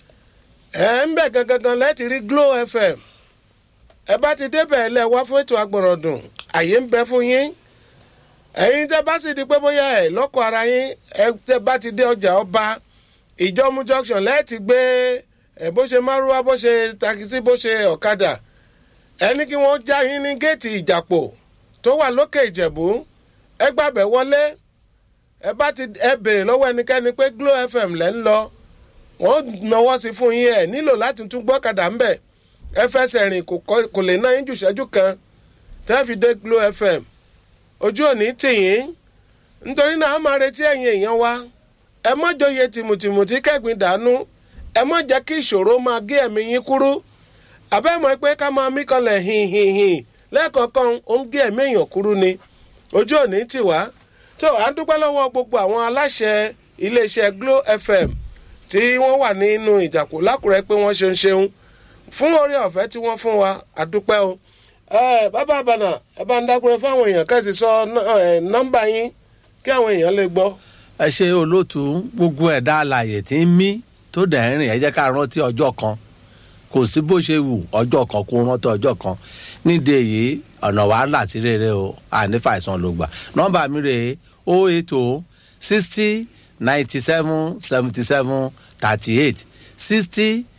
ẹ ń bẹ̀ gangan lẹ́ẹ̀tì rí glo fm ẹ bá ti débẹ̀ ẹ lẹ́ wá fún ètò agbọ̀nràndùn àyè ń bẹ fún yín ẹ̀yin tẹ́ bá sì di pé bóyá ẹ̀ lọ́kọ̀ ara yín ẹ tẹ́ bá ti dé ọjà ọba ìjọmú junction lẹ́ẹ̀tì gbé ẹ̀ bó ṣe márúwá bó ṣe takisí bó ṣe ọ̀kadà ẹni kí wọ́n já yín ní géètì ìjàpọ̀ tó wà lókè ìjẹ̀bú ẹ gbàbẹ̀ wọlé ẹ bá ti ẹ béèrè lọ́wọ́ ẹnikẹ́ni pé glo fm lẹ́ ń lọ wọ́n náwó sí fún yín ẹ̀ nílò láti tún gbọ́kadà ń bẹ̀ ẹ fẹsẹ̀ rìn kò kọ́- kò lè ná yín jù ṣẹ́jú kan tẹ́ fi dé glo fm ojú òní tì yín nítorí náà a máa retí ẹ̀yin èèyàn wa ẹ mọ́ jọyè tìmùtìmù tí kẹ́gbìn dànù ẹ mọ́ jẹ́ kí ìṣòro máa gé ẹ̀mí yín kúrú àbẹ́ mọ̀ pé ká máa mí kanlẹ̀ hìhìhìn lẹ́ẹ̀kọ̀ọ̀kan ó ń gé ẹ̀mí èèyàn kúrú ni ojú òní tì wá tó à ń dúpẹ́ lọ́wọ́ gbogbo àwọn aláṣẹ iléeṣẹ́ glo fm tí wọ́n wà nínú ìjàpọ̀ lákùrẹ́ pé wọ́n ṣeun ṣeun fún orí ọ̀fẹ́ tí wọ́n fún wa àdúpẹ́ o ẹ bàbá àbànà ẹ bá ń dákúrẹ́ fáwọn èèyàn kẹ́sì sọ ná- ẹ, nọ́mbà yín kí àwọn èèyàn lè gbọ́. ẹ ṣe olóòtú gbogbo ẹ̀dá alàyè tí ń mí tó dẹ̀ ń rìn ẹ jẹ́ ká rántí ọjọ́ kan kò sí bó ṣe wù ọjọ́ kan kó rántí ọjọ́ kan nídìí èyí ọ̀nà wàhálà sí rere o ànífàìsàn ló gbà nọ́mbà mi rèé o eight o sixty ninety seven seventy seven thirty eight sixty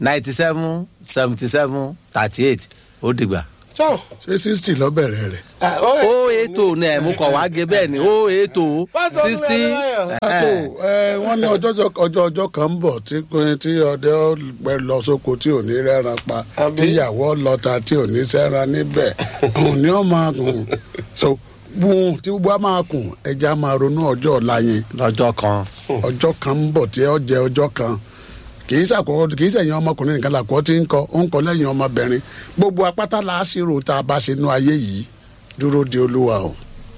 ninety seven seventy seven thirty eight ó dìgbà. tó ṣé sixty lọ bẹ̀rẹ̀ rẹ̀. ó ètò ní ẹ̀ mú kọ̀ wá gé bẹ́ẹ̀ ni ó ètò Pásítọ̀ sixty. Olúwadáyọ̀. àtò ẹ wọ́n ní ọjọ́ ọjọ́ ọjọ́ kan ń bọ̀ tí tí ọdẹ pẹ lọ sóko tí ò ní rẹ́ran pa Àbí? tíyàwó lọ́ta tí ò ní sẹ́ran níbẹ̀ òun ni ó máa kùn so bùn tí gbogbo á máa kùn ẹja máa ronú ọjọ́ ọ̀la yẹn lọ́jọ́ kan ọjọ́ kan ń bọ̀ tí ó jẹ ọjọ́ kan kì í ṣàkókò kì í ṣẹ̀yìn ọmọkùnrin nìkan làkọ́ tí ń kọ ó ń kọ lẹ́yìn ọmọbìnrin gbogbo apáta la á ṣírò tá a bá ṣe nú ayé yìí dúró de olúwa o.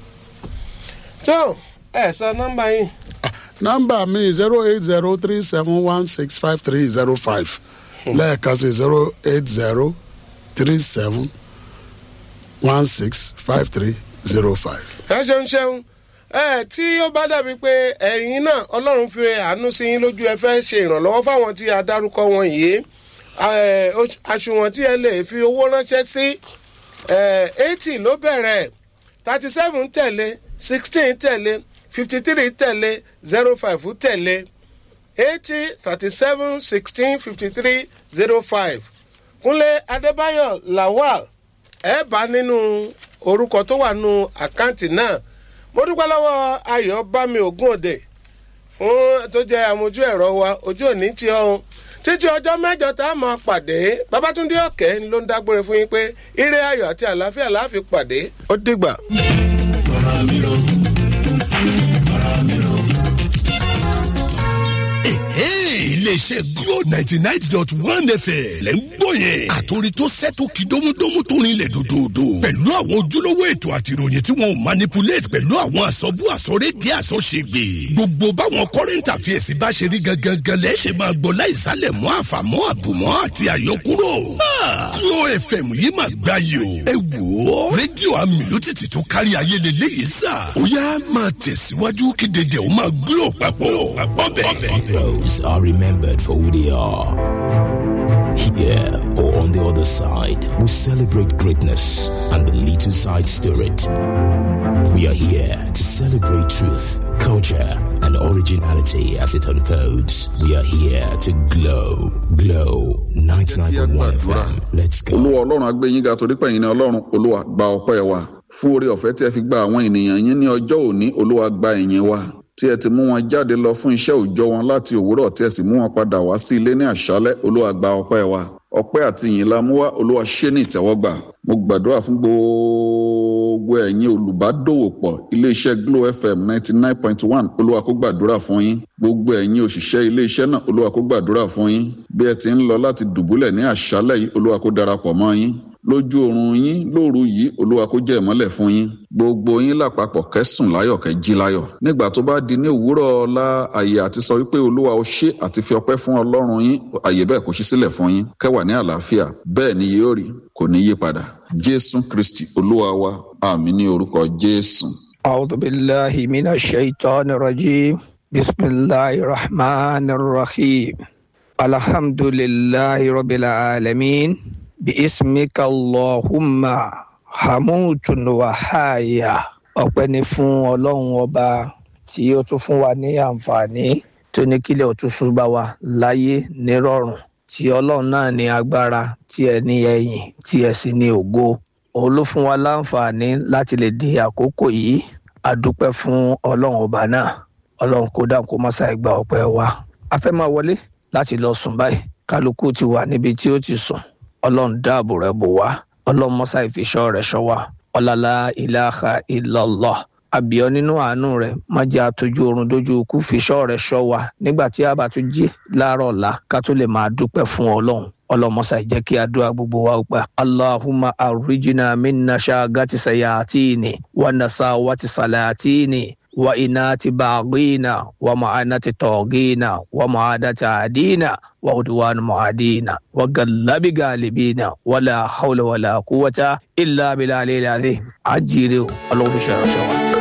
tó ẹ sọ nọ́mbà yín nọ́mbà mi zero eight zero three seven one six five three zero five lẹ́ẹ̀kan sí zero eight zero three seven one six five three zero five. ẹ ṣeun ṣeun ẹ tí ó bá dàbí pé ẹ̀yin náà ọlọ́run fi àánú sí yín lójú ẹ fẹ́ ṣe ìrànlọ́wọ́ fáwọn tí a dárúkọ wọn yìí ẹ, oṣù- àṣùwọ̀n tí ẹ lè fi owó ránṣẹ́ sí eighty ló bẹ̀rẹ̀ thirty seven tẹ̀lé sixteen tẹ̀lé fifty three tẹ̀lé zero five tẹ̀lé eighty thirty seven sixteen fifty three zero five kúnlé adébáyọ̀ lawal ẹ bá nínú orúkọ tó wà nínú àkáǹtì náà mo dúpẹ́ lọ́wọ́ ayọ̀ bámi ògùn òde fún tó jẹ́ àmójú ẹ̀rọ wa ojú òní tí ọ̀hún títí ọjọ́ mẹ́jọ tá a máa pàdé babatunde ọ̀kẹ́ ló ń dágbére fún yín pé ire ayọ̀ àti àlàáfíà la fi pàdé ó dìgbà. iléeṣẹ́ glo ninety nine dot one fm lẹ́ ń gbọ́ yẹn. àtòrí tó sẹ́tò kí dómúdómú tó rinlẹ̀ dòdòdò. pẹ̀lú àwọn ojúlówó ètò àti ìròyìn tí wọn ò manipulate pẹ̀lú àwọn àsọ̀bù àsọ̀rédìí àsọ̀ṣègbè. gbogbo báwọn current affairs bá ṣe rí gangan lẹ́ ṣe máa gbọ́ láìsálẹ̀ mọ́ àfàmọ́ àbùmọ́ àti àyọkúrò. Ah, glo fm yìí máa gbá yìí o. ẹ wò ó rédíò amìlótìtì tó kárí ayé lélẹ́yìí sà. ó yá máa tẹ̀síwájú kí dédé ó máa glo papọ̀. ọbẹ̀. Heroes are remembered for who they are. Here or on the other side, we celebrate greatness and the little side spirit. We are here to celebrate truth, culture, and originality as it unfolds. We are here to glow, glow 99.1 FM. Let's go. olúwa ọlọ́run agbẹ́yìn ga torí pẹ̀yìn ní ọlọ́run olúwa gba ọpẹ́ wa fún oore ọ̀fẹ́ tí ẹ fi gba àwọn ènìyàn yín ní ọjọ́ òní olúwa gba ẹ̀yìn wa tí ẹ ti mú wọn jáde lọ fún iṣẹ́ òòjọ́ wọn láti òwúrọ̀ tí ẹ sì mú wọn padà wá sí ilé ní àṣálẹ́ olúwa gba ọpẹ́ wa ọpẹ́ àti ìyìn la mú wá olúwa ṣé ní ìtẹ́wọ́gbà mo gbàdúrà fún gbogbo ẹ̀yin olùbádòwòpọ̀ iléeṣẹ́ glo fm ninety nine point one olúwa kó gbàdúrà fún yín gbogbo ẹ̀yin òṣìṣẹ́ iléeṣẹ́ náà olúwa kó gbàdúrà fún yín bí ẹ ti ń lọ láti dùbúlẹ̀ ní àṣálẹ́ yìí olúwa kó darapọ̀ mọ́ yín lójú oorun yín lóru yìí olúwa kó jẹ́ ìmọ́lẹ̀ fún yín gbogbo yín lápapọ̀ kẹ́sùn láyọ̀ kẹ́ jí láyọ̀ nígbà tó bá di ní òwúrọ̀ ọ̀la àyè àti sọ wípé olúwa ó ṣe àti fi ọpẹ́ fún ọlọ́run yín àyè bẹ́ẹ̀ kó ṣí sílẹ̀ fún yín kẹ́wà ní àlàáfíà bẹ́ẹ̀ ni yóò rí kò ní yí padà jésù kristi olúwa wa àmì ní orúkọ jésù. أعوذ بالله من الشيطان الرجيم بسم الله الرحمن الرحيم الحمد لله رب العالمين باسمك اللهم حموت وحايا ọpẹ́ ni fún ọlọ́run ọba tí ó tún fún wa ní àǹfààní tó ní kílẹ̀ òtúnṣu bá wa láyé nírọ̀rùn tí ọlọ́run náà ní agbára tí ẹ ní ẹ̀yìn tí ẹ sì ní ògo òun ló fún wa láǹfààní láti lè di àkókò yìí a dúpẹ́ fún ọlọ́run ọba náà ọlọ́run kó dáhùn kó má ṣàì gba ọpẹ́ wa a fẹ́ máa wọlé láti lọ sùn báyìí kálukú ti wà níbi tí ó ti sùn ọlọ́run dáàbò rẹ̀ bò wá ọlọ́run mọ́sá ìfiṣọ́ rẹ̀ ṣọ́ wa ọ̀làlá ìlàhà ìlọ́lọ́ àbíọ́ nínú àánú rẹ̀ má jẹ́ àtọ́jú oorun dójú ikú fiṣọ́ rẹ̀ ṣọ́ wa nígbà tí a bá tún jí láàárọ̀ ọ̀la ká tó lè máa dúpẹ́ fún ọlọ́run ọlọmọsà jẹ́ kí àdúrà gbogbo wa gbà. allahumma arrijina minna ṣaagati sayatini wa nasawati salatini wa inati baghina wa ma'anati togina wa ma'adati adina wa udwan mu'adina wa gallabi galibina wala hawla wala quwwata illa billahi al-azim ajire o ọlọ́run fi ṣe ọ̀ṣọ́ wa.